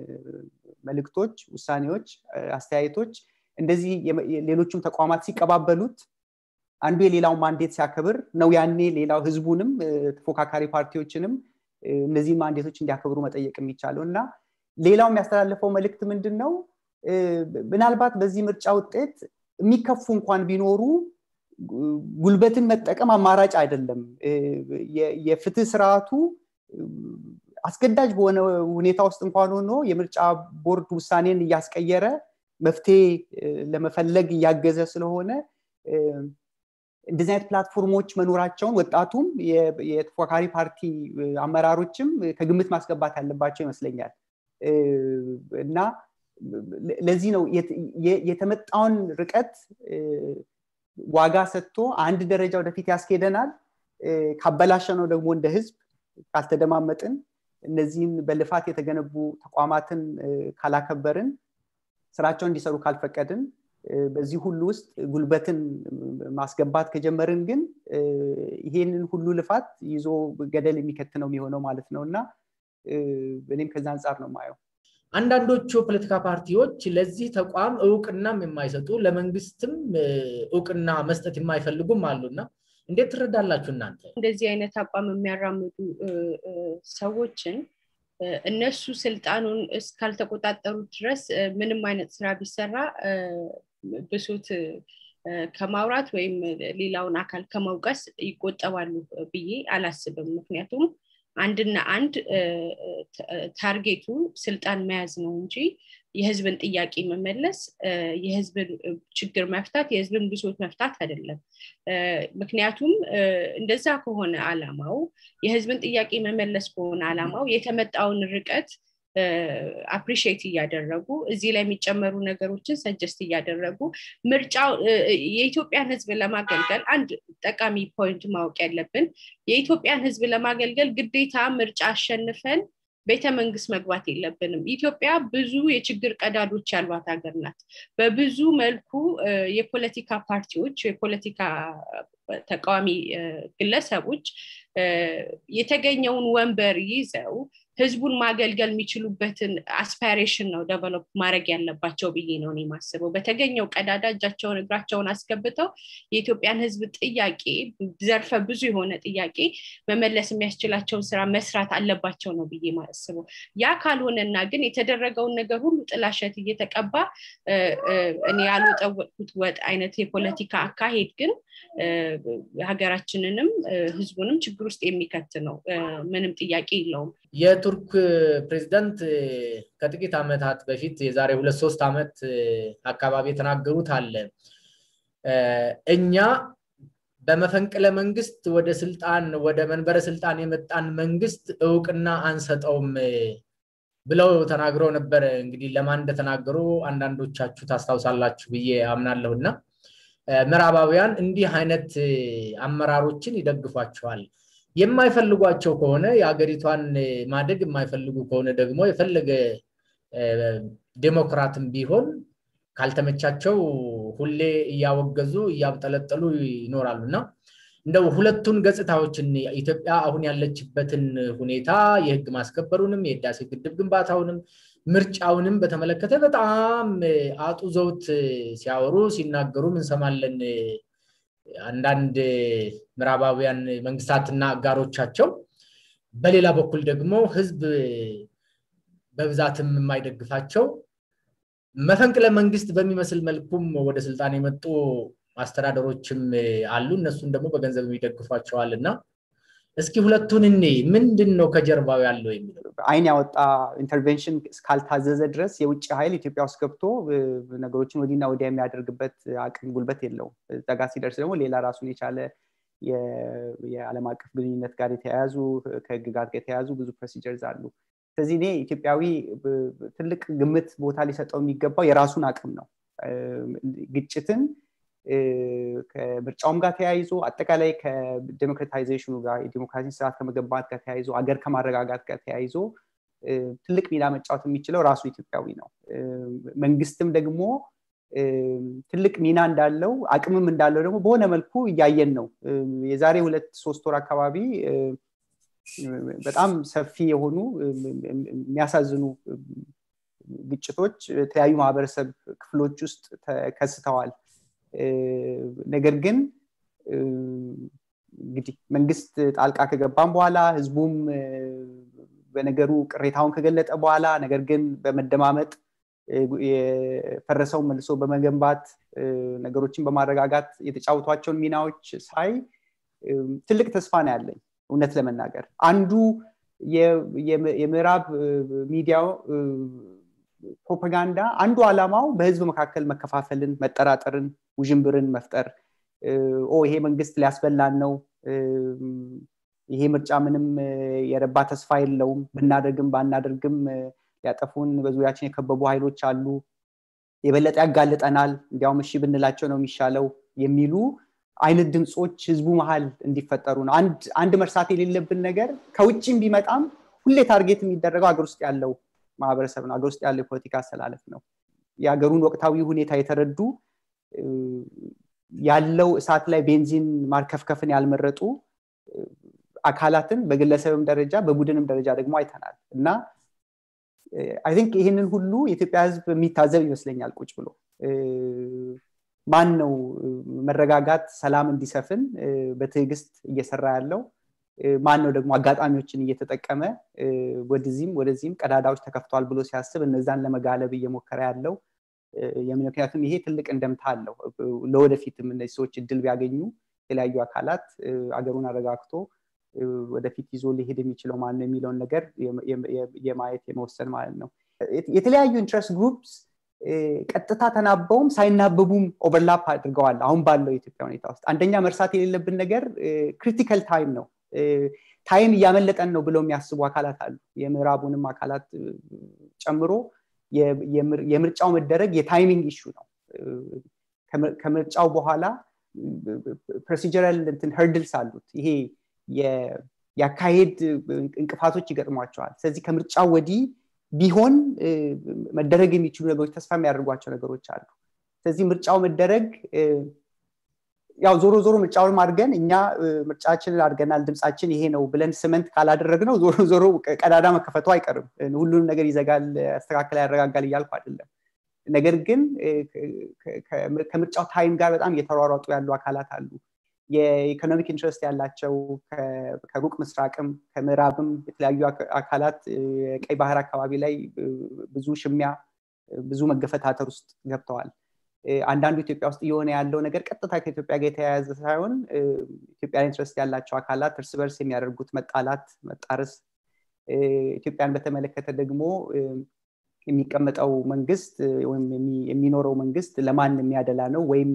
መልእክቶች ውሳኔዎች አስተያየቶች እንደዚህ ሌሎቹም ተቋማት ሲቀባበሉት አንዱ የሌላውን ማንዴት ሲያከብር ነው ያኔ ሌላው ህዝቡንም ተፎካካሪ ፓርቲዎችንም እነዚህ ማንዴቶች እንዲያከብሩ መጠየቅ የሚቻለው እና ሌላው የሚያስተላልፈው መልእክት ምንድን ነው ምናልባት በዚህ ምርጫ ውጤት የሚከፉ እንኳን ቢኖሩ ጉልበትን መጠቀም አማራጭ አይደለም የፍትህ ስርዓቱ አስገዳጅ በሆነ ሁኔታ ውስጥ እንኳን ሆኖ የምርጫ ቦርድ ውሳኔን እያስቀየረ መፍትሄ ለመፈለግ እያገዘ ስለሆነ እንደዚህ አይነት ፕላትፎርሞች መኖራቸውን ወጣቱም የተፎካካሪ ፓርቲ አመራሮችም ከግምት ማስገባት ያለባቸው ይመስለኛል እና ለዚህ ነው የተመጣውን ርቀት ዋጋ ሰጥቶ አንድ ደረጃ ወደፊት ያስኬደናል ካበላሸ ነው ደግሞ እንደ ህዝብ ካልተደማመጥን እነዚህን በልፋት የተገነቡ ተቋማትን ካላከበርን ስራቸውን እንዲሰሩ ካልፈቀድን በዚህ ሁሉ ውስጥ ጉልበትን ማስገባት ከጀመርን ግን ይሄንን ሁሉ ልፋት ይዞ ገደል የሚከት ነው የሚሆነው ማለት ነው እና እኔም ከዛ አንጻር ነው ማየው አንዳንዶቹ ፖለቲካ ፓርቲዎች ለዚህ ተቋም እውቅናም የማይሰጡ ለመንግስትም እውቅና መስጠት የማይፈልጉም አሉና እንዴት ትረዳላችሁ እናንተ እንደዚህ አይነት አቋም የሚያራምዱ ሰዎችን እነሱ ስልጣኑን እስካልተቆጣጠሩት ድረስ ምንም አይነት ስራ ቢሰራ ብሶት ከማውራት ወይም ሌላውን አካል ከመውቀስ ይቆጠባሉ ብዬ አላስብም ምክንያቱም አንድና አንድ ታርጌቱ ስልጣን መያዝ ነው እንጂ የህዝብን ጥያቄ መመለስ የህዝብን ችግር መፍታት የህዝብን ብሶት መፍታት አይደለም ምክንያቱም እንደዛ ከሆነ አላማው የህዝብን ጥያቄ መመለስ ከሆነ አላማው የተመጣውን ርቀት አፕሪሺየት እያደረጉ እዚህ ላይ የሚጨመሩ ነገሮችን ሰጀስት እያደረጉ ምርጫው የኢትዮጵያን ህዝብ ለማገልገል አንድ ጠቃሚ ፖይንት ማወቅ ያለብን የኢትዮጵያን ህዝብ ለማገልገል ግዴታ ምርጫ አሸንፈን ቤተ መንግስት መግባት የለብንም ኢትዮጵያ ብዙ የችግር ቀዳዶች ያሏት ሀገር ናት በብዙ መልኩ የፖለቲካ ፓርቲዎች የፖለቲካ ተቃዋሚ ግለሰቦች የተገኘውን ወንበር ይዘው ህዝቡን ማገልገል የሚችሉበትን አስፓይሬሽን ነው ደቨሎፕ ማድረግ ያለባቸው ብዬ ነው የማስበው በተገኘው ቀዳዳ እጃቸውን እግራቸውን አስገብተው የኢትዮጵያን ህዝብ ጥያቄ ዘርፈ ብዙ የሆነ ጥያቄ መመለስ የሚያስችላቸውን ስራ መስራት አለባቸው ነው ብዬ ማስበው ያ ካልሆነና ግን የተደረገውን ነገር ሁሉ ጥላሸት እየተቀባ እኔ ያልወጠወጥኩት ወጥ አይነት የፖለቲካ አካሄድ ግን ሀገራችንንም ህዝቡንም ችግር ውስጥ የሚከት ነው ምንም ጥያቄ የለውም የቱርክ ፕሬዚዳንት ከጥቂት ዓመታት በፊት የዛሬ ሁለት ሶስት ዓመት አካባቢ የተናገሩት አለ እኛ በመፈንቅለ መንግስት ወደ ስልጣን ወደ መንበረ ስልጣን የመጣን መንግስት እውቅና አንሰጠውም ብለው ተናግረው ነበር እንግዲህ ለማን እንደተናገሩ አንዳንዶቻችሁ ታስታውሳላችሁ ብዬ አምናለሁ እና ምዕራባውያን እንዲህ አይነት አመራሮችን ይደግፏቸዋል የማይፈልጓቸው ከሆነ የሀገሪቷን ማደግ የማይፈልጉ ከሆነ ደግሞ የፈለገ ዴሞክራትም ቢሆን ካልተመቻቸው ሁሌ እያወገዙ እያብጠለጠሉ ይኖራሉ እና እንደው ሁለቱን ገጽታዎችን ኢትዮጵያ አሁን ያለችበትን ሁኔታ የህግ ማስከበሩንም የህዳሴ ግድብ ግንባታውንም ምርጫውንም በተመለከተ በጣም አጡዘውት ሲያወሩ ሲናገሩም እንሰማለን አንዳንድ ምዕራባውያን መንግስታትና አጋሮቻቸው በሌላ በኩል ደግሞ ህዝብ በብዛትም የማይደግፋቸው መፈንቅለ መንግስት በሚመስል መልኩም ወደ ስልጣን የመጡ አስተዳደሮችም አሉ እነሱን ደግሞ በገንዘብ የሚደግፏቸዋል እና እስኪ ሁለቱን እኔ ምንድን ነው ከጀርባው ያለው የሚለው አይን ያወጣ ኢንተርቬንሽን እስካልታዘዘ ድረስ የውጭ ኃይል ኢትዮጵያ ውስጥ ገብቶ ነገሮችን ወዲና ወዲያ የሚያደርግበት አቅም ጉልበት የለውም ጠጋ ሲደርስ ደግሞ ሌላ ራሱን የቻለ የዓለም አቀፍ ግንኙነት ጋር የተያያዙ ከህግጋት ጋር የተያያዙ ብዙ ፕሮሲጀርዝ አሉ ስለዚህ እኔ ኢትዮጵያዊ ትልቅ ግምት ቦታ ሊሰጠው የሚገባው የራሱን አቅም ነው ግጭትን ከምርጫውም ጋር ተያይዞ አጠቃላይ ከዴሞክራታይዜሽኑ ጋር የዲሞክራሲ ስርዓት ከመገንባት ጋር ተያይዞ አገር ከማረጋጋት ጋር ተያይዞ ትልቅ ሚና መጫወት የሚችለው ራሱ ኢትዮጵያዊ ነው መንግስትም ደግሞ ትልቅ ሚና እንዳለው አቅምም እንዳለው ደግሞ በሆነ መልኩ እያየን ነው የዛሬ ሁለት ሶስት ወር አካባቢ በጣም ሰፊ የሆኑ የሚያሳዝኑ ግጭቶች የተለያዩ ማህበረሰብ ክፍሎች ውስጥ ተከስተዋል ነገር ግን እንግዲህ መንግስት ጣልቃ ከገባም በኋላ ህዝቡም በነገሩ ቅሬታውን ከገለጠ በኋላ ነገር ግን በመደማመጥ የፈረሰውን መልሶ በመገንባት ነገሮችን በማረጋጋት የተጫወቷቸውን ሚናዎች ሳይ ትልቅ ተስፋ ነው ያለኝ እውነት ለመናገር አንዱ የምዕራብ ሚዲያው ፕሮፓጋንዳ አንዱ ዓላማው በህዝብ መካከል መከፋፈልን መጠራጠርን ውዥንብርን መፍጠር ይሄ መንግስት ሊያስበላን ነው ይሄ ምርጫ ምንም የረባ ተስፋ የለውም ብናደርግም ባናደርግም ሊያጠፉን በዙሪያችን የከበቡ ኃይሎች አሉ የበለጠ ያጋልጠናል እንዲያውም እሺ ብንላቸው ነው የሚሻለው የሚሉ አይነት ድምፆች ህዝቡ መሀል እንዲፈጠሩ ነው አንድ መርሳት የሌለብን ነገር ከውጭም ቢመጣም ሁሌ ታርጌት የሚደረገው ሀገር ውስጥ ያለው ማህበረሰብ ነው ሀገር ውስጥ ያለው የፖለቲካ አስተላለፍ ነው የሀገሩን ወቅታዊ ሁኔታ የተረዱ ያለው እሳት ላይ ቤንዚን ማርከፍከፍን ያልመረጡ አካላትን በግለሰብም ደረጃ በቡድንም ደረጃ ደግሞ አይተናል እና አይ ቲንክ ይህንን ሁሉ የኢትዮጵያ ህዝብ የሚታዘብ ይመስለኛል ቁጭ ብሎ ማን ነው መረጋጋት ሰላም እንዲሰፍን በትዕግስት እየሰራ ያለው ማን ነው ደግሞ አጋጣሚዎችን እየተጠቀመ ወደዚህም ወደዚህም ቀዳዳዎች ተከፍተዋል ብሎ ሲያስብ እነዛን ለመጋለብ እየሞከረ ያለው ምክንያቱም ይሄ ትልቅ እንደምታ አለው ለወደፊትም እነዚህ ሰዎች እድል ቢያገኙ የተለያዩ አካላት አገሩን አረጋግቶ ወደፊት ይዞ ሊሄድ የሚችለው ማን ነው የሚለውን ነገር የማየት የመወሰን ማለት ነው የተለያዩ ኢንትረስት ግሩፕስ ቀጥታ ተናበውም ሳይናበቡም ኦቨርላፕ አድርገዋል አሁን ባለው የኢትዮጵያ ሁኔታ ውስጥ አንደኛ መርሳት የሌለብን ነገር ክሪቲካል ታይም ነው ታይም እያመለጠን ነው ብለው የሚያስቡ አካላት አሉ የምዕራቡንም አካላት ጨምሮ የምርጫው መደረግ የታይሚንግ ኢሹ ነው ከምርጫው በኋላ ፕሮሲጀራል እንትን ህርድልስ አሉት ይሄ የአካሄድ እንቅፋቶች ይገጥሟቸዋል ስለዚህ ከምርጫው ወዲህ ቢሆን መደረግ የሚችሉ ነገሮች ተስፋ የሚያደርጓቸው ነገሮች አሉ ስለዚህ ምርጫው መደረግ ያው ዞሮ ዞሮ ምርጫውን አድርገን እኛ ምርጫችንን አድርገናል ድምፃችን ይሄ ነው ብለን ስመንት ካላደረግ ነው ዞሮ ዞሮ ቀዳዳ መከፈቱ አይቀርም ሁሉንም ነገር ይዘጋል ያስተካከል ያረጋጋል እያልኩ አይደለም ነገር ግን ከምርጫው ታይም ጋር በጣም እየተሯሯጡ ያሉ አካላት አሉ የኢኮኖሚክ ኢንትረስት ያላቸው ከሩቅ ምስራቅም ከምዕራብም የተለያዩ አካላት የቀይ ባህር አካባቢ ላይ ብዙ ሽሚያ ብዙ መገፈታተር ውስጥ ገብተዋል አንዳንዱ ኢትዮጵያ ውስጥ እየሆነ ያለው ነገር ቀጥታ ከኢትዮጵያ ጋር የተያያዘ ሳይሆን ኢትዮጵያን ኢንትረስት ያላቸው አካላት እርስ በርስ የሚያደርጉት መጣላት መጣረስ ኢትዮጵያን በተመለከተ ደግሞ የሚቀመጠው መንግስት ወይም የሚኖረው መንግስት ለማን የሚያደላ ነው ወይም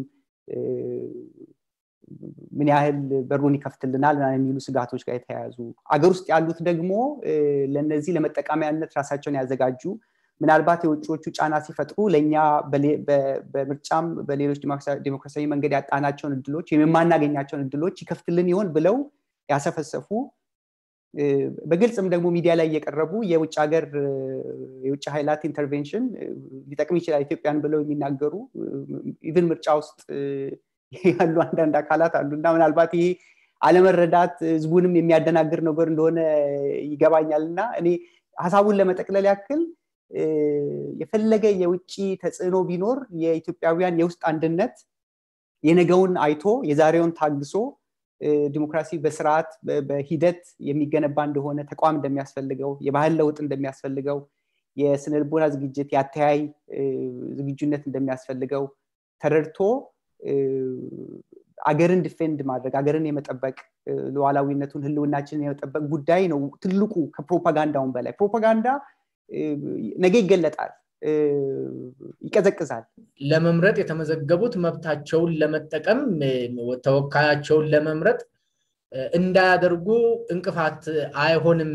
ምን ያህል በሩን ይከፍትልናል የሚሉ ስጋቶች ጋር የተያያዙ አገር ውስጥ ያሉት ደግሞ ለነዚህ ለመጠቀሚያነት ራሳቸውን ያዘጋጁ ምናልባት የውጭዎቹ ጫና ሲፈጥሩ ለእኛ በምርጫም በሌሎች ዴሞክራሲያዊ መንገድ ያጣናቸውን እድሎች ወይም የማናገኛቸውን እድሎች ይከፍትልን ይሆን ብለው ያሰፈሰፉ በግልጽም ደግሞ ሚዲያ ላይ እየቀረቡ የውጭ ሀገር የውጭ ኃይላት ኢንተርቬንሽን ሊጠቅም ይችላል ኢትዮጵያን ብለው የሚናገሩ ኢቭን ምርጫ ውስጥ ያሉ አንዳንድ አካላት አሉ እና ምናልባት ይሄ አለመረዳት ህዝቡንም የሚያደናግር ነገር እንደሆነ ይገባኛል እና እኔ ሀሳቡን ለመጠቅለል ያክል የፈለገ የውጭ ተጽዕኖ ቢኖር የኢትዮጵያውያን የውስጥ አንድነት የነገውን አይቶ የዛሬውን ታግሶ ዲሞክራሲ በስርዓት በሂደት የሚገነባ እንደሆነ ተቋም እንደሚያስፈልገው የባህል ለውጥ እንደሚያስፈልገው የስነልቦና ዝግጅት የአተያይ ዝግጁነት እንደሚያስፈልገው ተረድቶ አገርን ዲፌንድ ማድረግ አገርን የመጠበቅ ሉዓላዊነቱን ህልውናችንን የመጠበቅ ጉዳይ ነው ትልቁ ከፕሮፓጋንዳውን በላይ ፕሮፓጋንዳ ነገ ይገለጣል ይቀዘቅዛል ለመምረጥ የተመዘገቡት መብታቸውን ለመጠቀም ተወካያቸውን ለመምረጥ እንዳያደርጉ እንቅፋት አይሆንም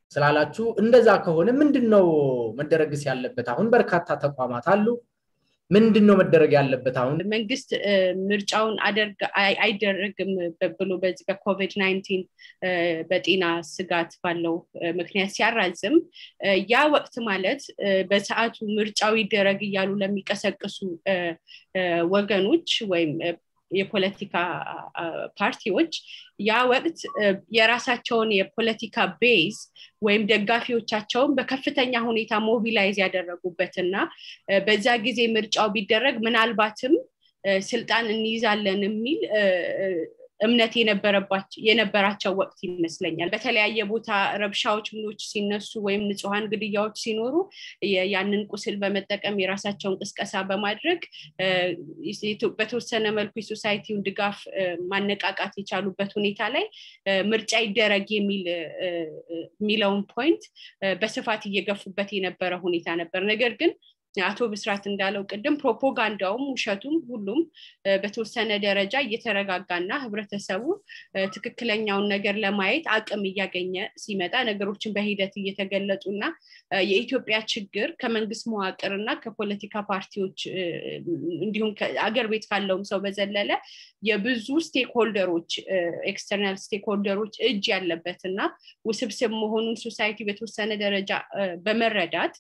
ስላላችሁ እንደዛ ከሆነ ምንድን ነው መደረግስ ያለበት አሁን በርካታ ተቋማት አሉ ምንድን ነው መደረግ ያለበት? አሁን መንግስት ምርጫውን አይደረግም ብሎ በዚህ በኮቪድ ናይንቲን በጤና ስጋት ባለው ምክንያት ሲያራዝም ያ ወቅት ማለት በሰዓቱ ምርጫው ይደረግ እያሉ ለሚቀሰቅሱ ወገኖች ወይም የፖለቲካ ፓርቲዎች ያ ወቅት የራሳቸውን የፖለቲካ ቤዝ ወይም ደጋፊዎቻቸውን በከፍተኛ ሁኔታ ሞቢላይዝ ያደረጉበት እና በዛ ጊዜ ምርጫው ቢደረግ ምናልባትም ስልጣን እንይዛለን የሚል እምነት የነበራቸው ወቅት ይመስለኛል። በተለያየ ቦታ ረብሻዎች ምኖች ሲነሱ ወይም ንጹሐን ግድያዎች ሲኖሩ ያንን ቁስል በመጠቀም የራሳቸውን ቅስቀሳ በማድረግ በተወሰነ መልኩ የሶሳይቲውን ድጋፍ ማነቃቃት የቻሉበት ሁኔታ ላይ ምርጫ ይደረግ የሚለውን ፖይንት በስፋት እየገፉበት የነበረ ሁኔታ ነበር። ነገር ግን አቶ ብስራት እንዳለው ቅድም ፕሮፓጋንዳውም ውሸቱም ሁሉም በተወሰነ ደረጃ እየተረጋጋና ህብረተሰቡ ትክክለኛውን ነገር ለማየት አቅም እያገኘ ሲመጣ ነገሮችን በሂደት እየተገለጡ እና የኢትዮጵያ ችግር ከመንግስት መዋቅር እና ከፖለቲካ ፓርቲዎች እንዲሁም አገር ቤት ካለውም ሰው በዘለለ የብዙ ስቴክሆልደሮች ኤክስተርናል ስቴክሆልደሮች እጅ ያለበት እና ውስብስብ መሆኑን ሶሳይቲ በተወሰነ ደረጃ በመረዳት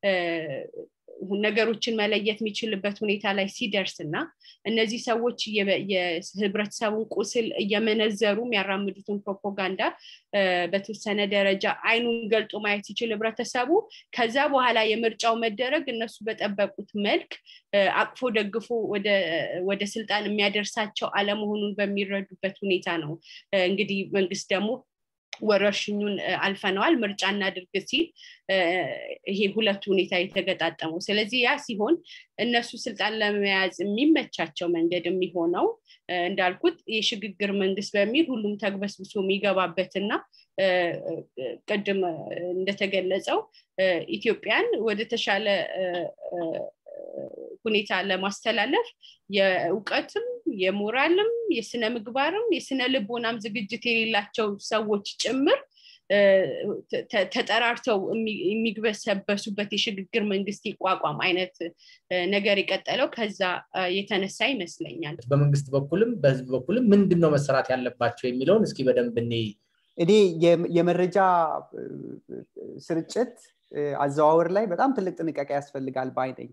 ነገሮችን መለየት የሚችልበት ሁኔታ ላይ ሲደርስ እና እነዚህ ሰዎች የህብረተሰቡን ቁስል እየመነዘሩ የሚያራምዱትን ፕሮፓጋንዳ በተወሰነ ደረጃ አይኑን ገልጦ ማየት ሲችል ህብረተሰቡ ከዛ በኋላ የምርጫው መደረግ እነሱ በጠበቁት መልክ አቅፎ ደግፎ ወደ ስልጣን የሚያደርሳቸው አለመሆኑን በሚረዱበት ሁኔታ ነው እንግዲህ መንግስት ደግሞ ወረርሽኙን አልፈነዋል ምርጫ እናድርግ ሲል ይሄ ሁለቱ ሁኔታ የተገጣጠመው ስለዚህ ያ ሲሆን እነሱ ስልጣን ለመያዝ የሚመቻቸው መንገድ የሚሆነው እንዳልኩት የሽግግር መንግስት በሚል ሁሉም ተግበስብሶ የሚገባበትና ቅድም እንደተገለጸው ኢትዮጵያን ወደ ተሻለ ሁኔታ ለማስተላለፍ የእውቀትም የሞራልም የስነ ምግባርም የስነ ልቦናም ዝግጅት የሌላቸው ሰዎች ጭምር ተጠራርተው የሚግበሰበሱበት የሽግግር መንግስት ይቋቋም አይነት ነገር የቀጠለው ከዛ የተነሳ ይመስለኛል። በመንግስት በኩልም በህዝብ በኩልም ምንድን ነው መሰራት ያለባቸው የሚለውን እስኪ በደንብ እኔ እኔ የመረጃ ስርጭት አዘዋወር ላይ በጣም ትልቅ ጥንቃቄ ያስፈልጋል ባይ ነኝ።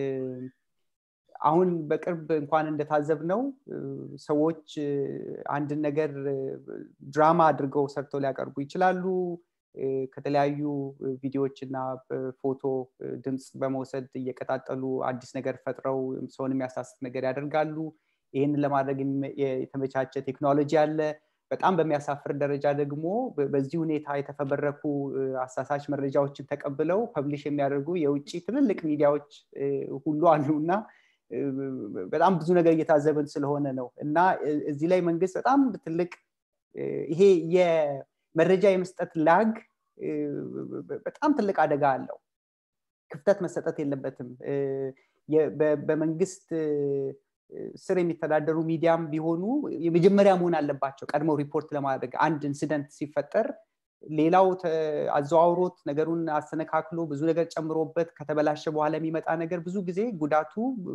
አሁን በቅርብ እንኳን እንደታዘብ ነው ሰዎች አንድን ነገር ድራማ አድርገው ሰርተው ሊያቀርቡ ይችላሉ። ከተለያዩ ቪዲዮዎች እና ፎቶ ድምፅ በመውሰድ እየቀጣጠሉ አዲስ ነገር ፈጥረው ሰውን የሚያሳስት ነገር ያደርጋሉ። ይህንን ለማድረግ የተመቻቸ ቴክኖሎጂ አለ። በጣም በሚያሳፍር ደረጃ ደግሞ በዚህ ሁኔታ የተፈበረኩ አሳሳች መረጃዎችን ተቀብለው ፐብሊሽ የሚያደርጉ የውጭ ትልልቅ ሚዲያዎች ሁሉ አሉ እና በጣም ብዙ ነገር እየታዘብን ስለሆነ ነው እና እዚህ ላይ መንግስት በጣም ትልቅ ይሄ የመረጃ የመስጠት ላግ በጣም ትልቅ አደጋ አለው። ክፍተት መሰጠት የለበትም። በመንግስት ስር የሚተዳደሩ ሚዲያም ቢሆኑ የመጀመሪያ መሆን አለባቸው ቀድመው ሪፖርት ለማድረግ አንድ ኢንሲደንት ሲፈጠር ሌላው አዘዋውሮት ነገሩን አስተነካክሎ ብዙ ነገር ጨምሮበት ከተበላሸ በኋላ የሚመጣ ነገር ብዙ ጊዜ ጉዳቱ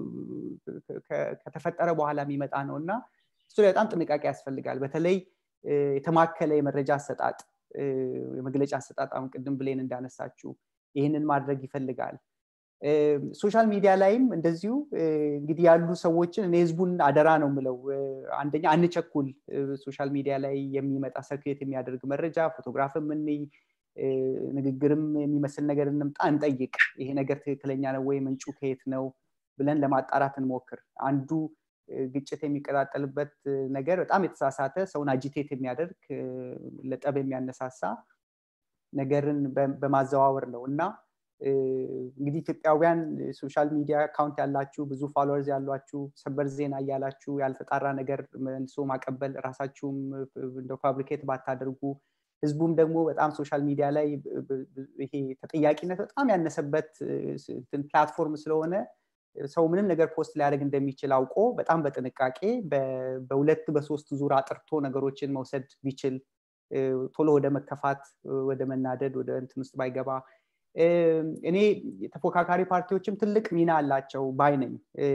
ከተፈጠረ በኋላ የሚመጣ ነው እና እሱ ላይ በጣም ጥንቃቄ ያስፈልጋል። በተለይ የተማከለ የመረጃ አሰጣጥ የመግለጫ አሰጣጥ አሁን ቅድም ብሌን እንዳነሳችው ይህንን ማድረግ ይፈልጋል። ሶሻል ሚዲያ ላይም እንደዚሁ እንግዲህ ያሉ ሰዎችን እኔ ህዝቡን አደራ ነው ምለው አንደኛ አንቸኩል ሶሻል ሚዲያ ላይ የሚመጣ ሰርክሌት የሚያደርግ መረጃ ፎቶግራፍም እንይ ንግግርም የሚመስል ነገር እንምጣ እንጠይቅ ይሄ ነገር ትክክለኛ ነው ወይ ምንጩ ከየት ነው ብለን ለማጣራት እንሞክር አንዱ ግጭት የሚቀጣጠልበት ነገር በጣም የተሳሳተ ሰውን አጂቴት የሚያደርግ ለጠብ የሚያነሳሳ ነገርን በማዘዋወር ነው እና እንግዲህ ኢትዮጵያውያን ሶሻል ሚዲያ አካውንት ያላችሁ ብዙ ፎሎወርዝ ያሏችሁ ሰበር ዜና እያላችሁ ያልተጣራ ነገር መልሶ ማቀበል ራሳችሁም እንደ ፋብሪኬት ባታደርጉ ህዝቡም ደግሞ በጣም ሶሻል ሚዲያ ላይ ይሄ ተጠያቂነት በጣም ያነሰበት ፕላትፎርም ስለሆነ ሰው ምንም ነገር ፖስት ሊያደርግ እንደሚችል አውቆ በጣም በጥንቃቄ በሁለት በሶስት ዙር አጥርቶ ነገሮችን መውሰድ ቢችል ቶሎ ወደ መከፋት ወደ መናደድ ወደ እንትን ውስጥ ባይገባ እኔ ተፎካካሪ ፓርቲዎችም ትልቅ ሚና አላቸው ባይ ነኝ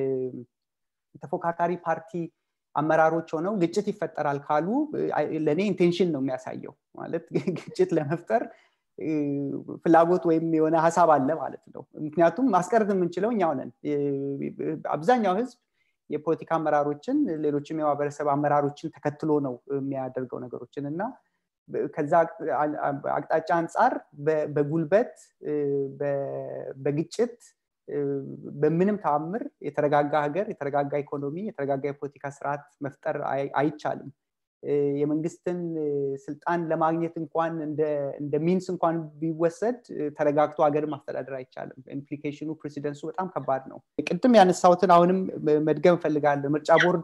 ተፎካካሪ ፓርቲ አመራሮች ሆነው ግጭት ይፈጠራል ካሉ ለእኔ ኢንቴንሽን ነው የሚያሳየው ማለት ግጭት ለመፍጠር ፍላጎት ወይም የሆነ ሀሳብ አለ ማለት ነው ምክንያቱም ማስቀረት የምንችለው እኛው ነን አብዛኛው ህዝብ የፖለቲካ አመራሮችን ሌሎችም የማህበረሰብ አመራሮችን ተከትሎ ነው የሚያደርገው ነገሮችን እና ከዛ አቅጣጫ አንጻር በጉልበት በግጭት በምንም ተአምር የተረጋጋ ሀገር የተረጋጋ ኢኮኖሚ የተረጋጋ የፖለቲካ ስርዓት መፍጠር አይቻልም የመንግስትን ስልጣን ለማግኘት እንኳን እንደ ሚንስ እንኳን ቢወሰድ ተረጋግቶ ሀገር ማስተዳደር አይቻልም ኢምፕሊኬሽኑ ፕሬሲደንሱ በጣም ከባድ ነው ቅድም ያነሳሁትን አሁንም መድገም እፈልጋለሁ ምርጫ ቦርድ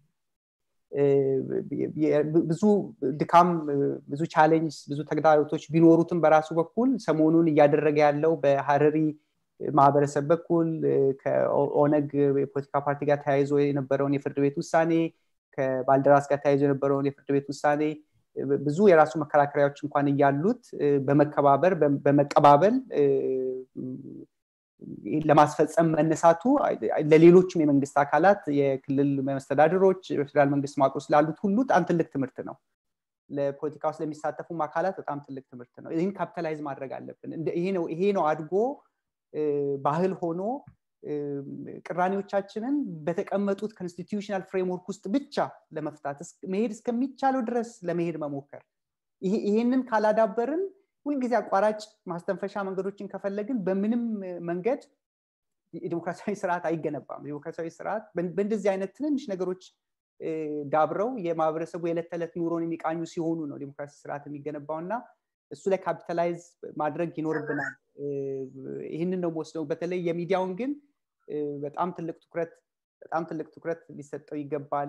ብዙ ድካም ብዙ ቻሌንጅ ብዙ ተግዳሮቶች ቢኖሩትም በራሱ በኩል ሰሞኑን እያደረገ ያለው በሀረሪ ማህበረሰብ በኩል ከኦነግ የፖለቲካ ፓርቲ ጋር ተያይዞ የነበረውን የፍርድ ቤት ውሳኔ ከባልደራስ ጋር ተያይዞ የነበረውን የፍርድ ቤት ውሳኔ ብዙ የራሱ መከራከሪያዎች እንኳን እያሉት በመከባበር በመቀባበል ለማስፈጸም መነሳቱ ለሌሎችም የመንግስት አካላት የክልል መስተዳድሮች በፌዴራል መንግስት መዋቅር ስላሉት ሁሉ በጣም ትልቅ ትምህርት ነው ለፖለቲካ ውስጥ ለሚሳተፉም አካላት በጣም ትልቅ ትምህርት ነው ይህን ካፒታላይዝ ማድረግ አለብን ይሄ ነው አድጎ ባህል ሆኖ ቅራኔዎቻችንን በተቀመጡት ኮንስቲትዩሽናል ፍሬምወርክ ውስጥ ብቻ ለመፍታት መሄድ እስከሚቻለው ድረስ ለመሄድ መሞከር ይሄንን ካላዳበርን ሁልጊዜ አቋራጭ ማስተንፈሻ መንገዶችን ከፈለግን በምንም መንገድ የዲሞክራሲያዊ ስርዓት አይገነባም ዲሞክራሲያዊ ስርዓት በእንደዚህ አይነት ትንንሽ ነገሮች ዳብረው የማህበረሰቡ የዕለት ተዕለት ኑሮን የሚቃኙ ሲሆኑ ነው ዲሞክራሲ ስርዓት የሚገነባው እና እሱ ላይ ካፒታላይዝ ማድረግ ይኖርብናል ይህንን ነው ወስደው በተለይ የሚዲያውን ግን በጣም ትልቅ ትኩረት በጣም ትልቅ ትኩረት ሊሰጠው ይገባል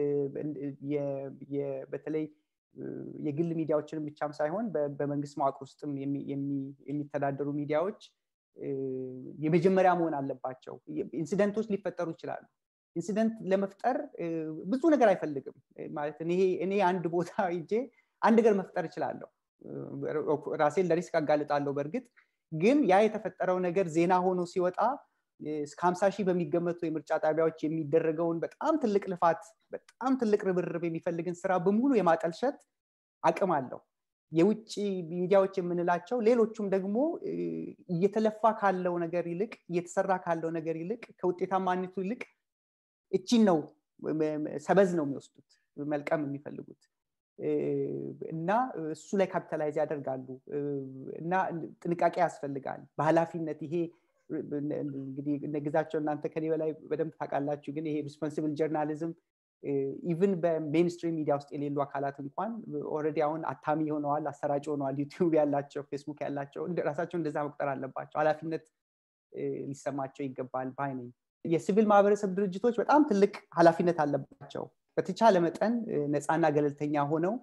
በተለይ የግል ሚዲያዎችንም ብቻም ሳይሆን በመንግስት መዋቅር ውስጥም የሚተዳደሩ ሚዲያዎች የመጀመሪያ መሆን አለባቸው ኢንሲደንቶች ሊፈጠሩ ይችላሉ ኢንሲደንት ለመፍጠር ብዙ ነገር አይፈልግም ማለት እኔ አንድ ቦታ ይጄ አንድ ነገር መፍጠር እችላለሁ ራሴን ለሪስክ አጋልጣለሁ በእርግጥ ግን ያ የተፈጠረው ነገር ዜና ሆኖ ሲወጣ እስከ ሀምሳ ሺህ በሚገመቱ የምርጫ ጣቢያዎች የሚደረገውን በጣም ትልቅ ልፋት በጣም ትልቅ ርብርብ የሚፈልግን ስራ በሙሉ የማጠልሸት አቅም አለው የውጭ ሚዲያዎች የምንላቸው ሌሎቹም ደግሞ እየተለፋ ካለው ነገር ይልቅ እየተሰራ ካለው ነገር ይልቅ ከውጤታማነቱ ይልቅ እቺን ነው ሰበዝ ነው የሚወስዱት መልቀም የሚፈልጉት እና እሱ ላይ ካፒታላይዝ ያደርጋሉ እና ጥንቃቄ ያስፈልጋል በኃላፊነት ይሄ እንግዲህ እነግዛቸው እናንተ ከኔ በላይ በደንብ ታውቃላችሁ ግን ይሄ ሪስፖንሲብል ጀርናሊዝም ኢቭን በሜንስትሪም ሚዲያ ውስጥ የሌሉ አካላት እንኳን ኦረዲ አሁን አታሚ ሆነዋል አሰራጭ ሆነዋል ዩቲዩብ ያላቸው ፌስቡክ ያላቸው ራሳቸው እንደዛ መቁጠር አለባቸው ኃላፊነት ሊሰማቸው ይገባል ባይ ነኝ የሲቪል ማህበረሰብ ድርጅቶች በጣም ትልቅ ኃላፊነት አለባቸው በተቻለ መጠን ነፃና ገለልተኛ ሆነው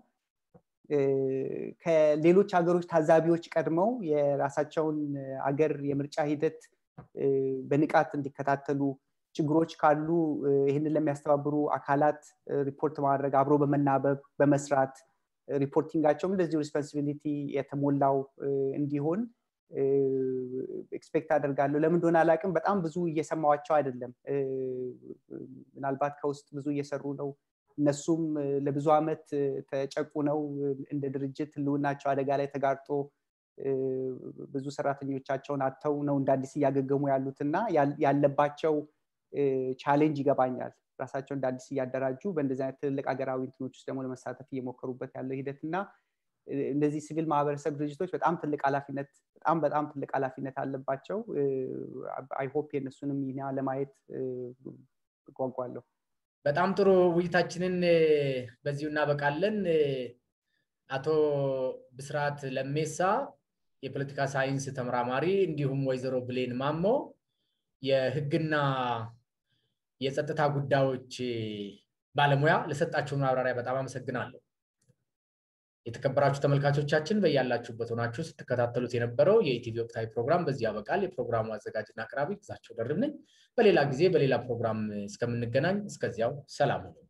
ከሌሎች ሀገሮች ታዛቢዎች ቀድመው የራሳቸውን አገር የምርጫ ሂደት በንቃት እንዲከታተሉ ችግሮች ካሉ ይህንን ለሚያስተባብሩ አካላት ሪፖርት ማድረግ አብሮ በመናበብ በመስራት ሪፖርቲንጋቸውም እንደዚሁ ሪስፖንሲቢሊቲ የተሞላው እንዲሆን ኤክስፔክት አደርጋለሁ ለምን እንደሆነ አላቅም በጣም ብዙ እየሰማዋቸው አይደለም ምናልባት ከውስጥ ብዙ እየሰሩ ነው እነሱም ለብዙ ዓመት ተጨቁ ነው እንደ ድርጅት ህልውናቸው አደጋ ላይ ተጋርጦ ብዙ ሰራተኞቻቸውን አጥተው ነው እንደ አዲስ እያገገሙ ያሉት እና ያለባቸው ቻሌንጅ ይገባኛል ራሳቸው እንደ አዲስ እያደራጁ በእንደዚህ አይነት ትልቅ ሀገራዊ እንትኖች ውስጥ ደግሞ ለመሳተፍ እየሞከሩበት ያለው ሂደት እና እነዚህ ሲቪል ማህበረሰብ ድርጅቶች በጣም ትልቅ ኃላፊነት በጣም በጣም ትልቅ ኃላፊነት አለባቸው አይሆፕ የእነሱንም ሚና ለማየት ጓጓለሁ በጣም ጥሩ ውይይታችንን በዚሁ እናበቃለን አቶ ብስራት ለሜሳ የፖለቲካ ሳይንስ ተመራማሪ እንዲሁም ወይዘሮ ብሌን ማሞ የህግና የጸጥታ ጉዳዮች ባለሙያ ለሰጣችሁን ማብራሪያ በጣም አመሰግናለሁ የተከበራችሁ ተመልካቾቻችን በያላችሁበት ሆናችሁ ስትከታተሉት የነበረው የኢቲቪ ወቅታዊ ፕሮግራም በዚህ ያበቃል የፕሮግራሙ አዘጋጅና አቅራቢ ግዛቸው ደርብ ነኝ በሌላ ጊዜ በሌላ ፕሮግራም እስከምንገናኝ እስከዚያው ሰላም ነው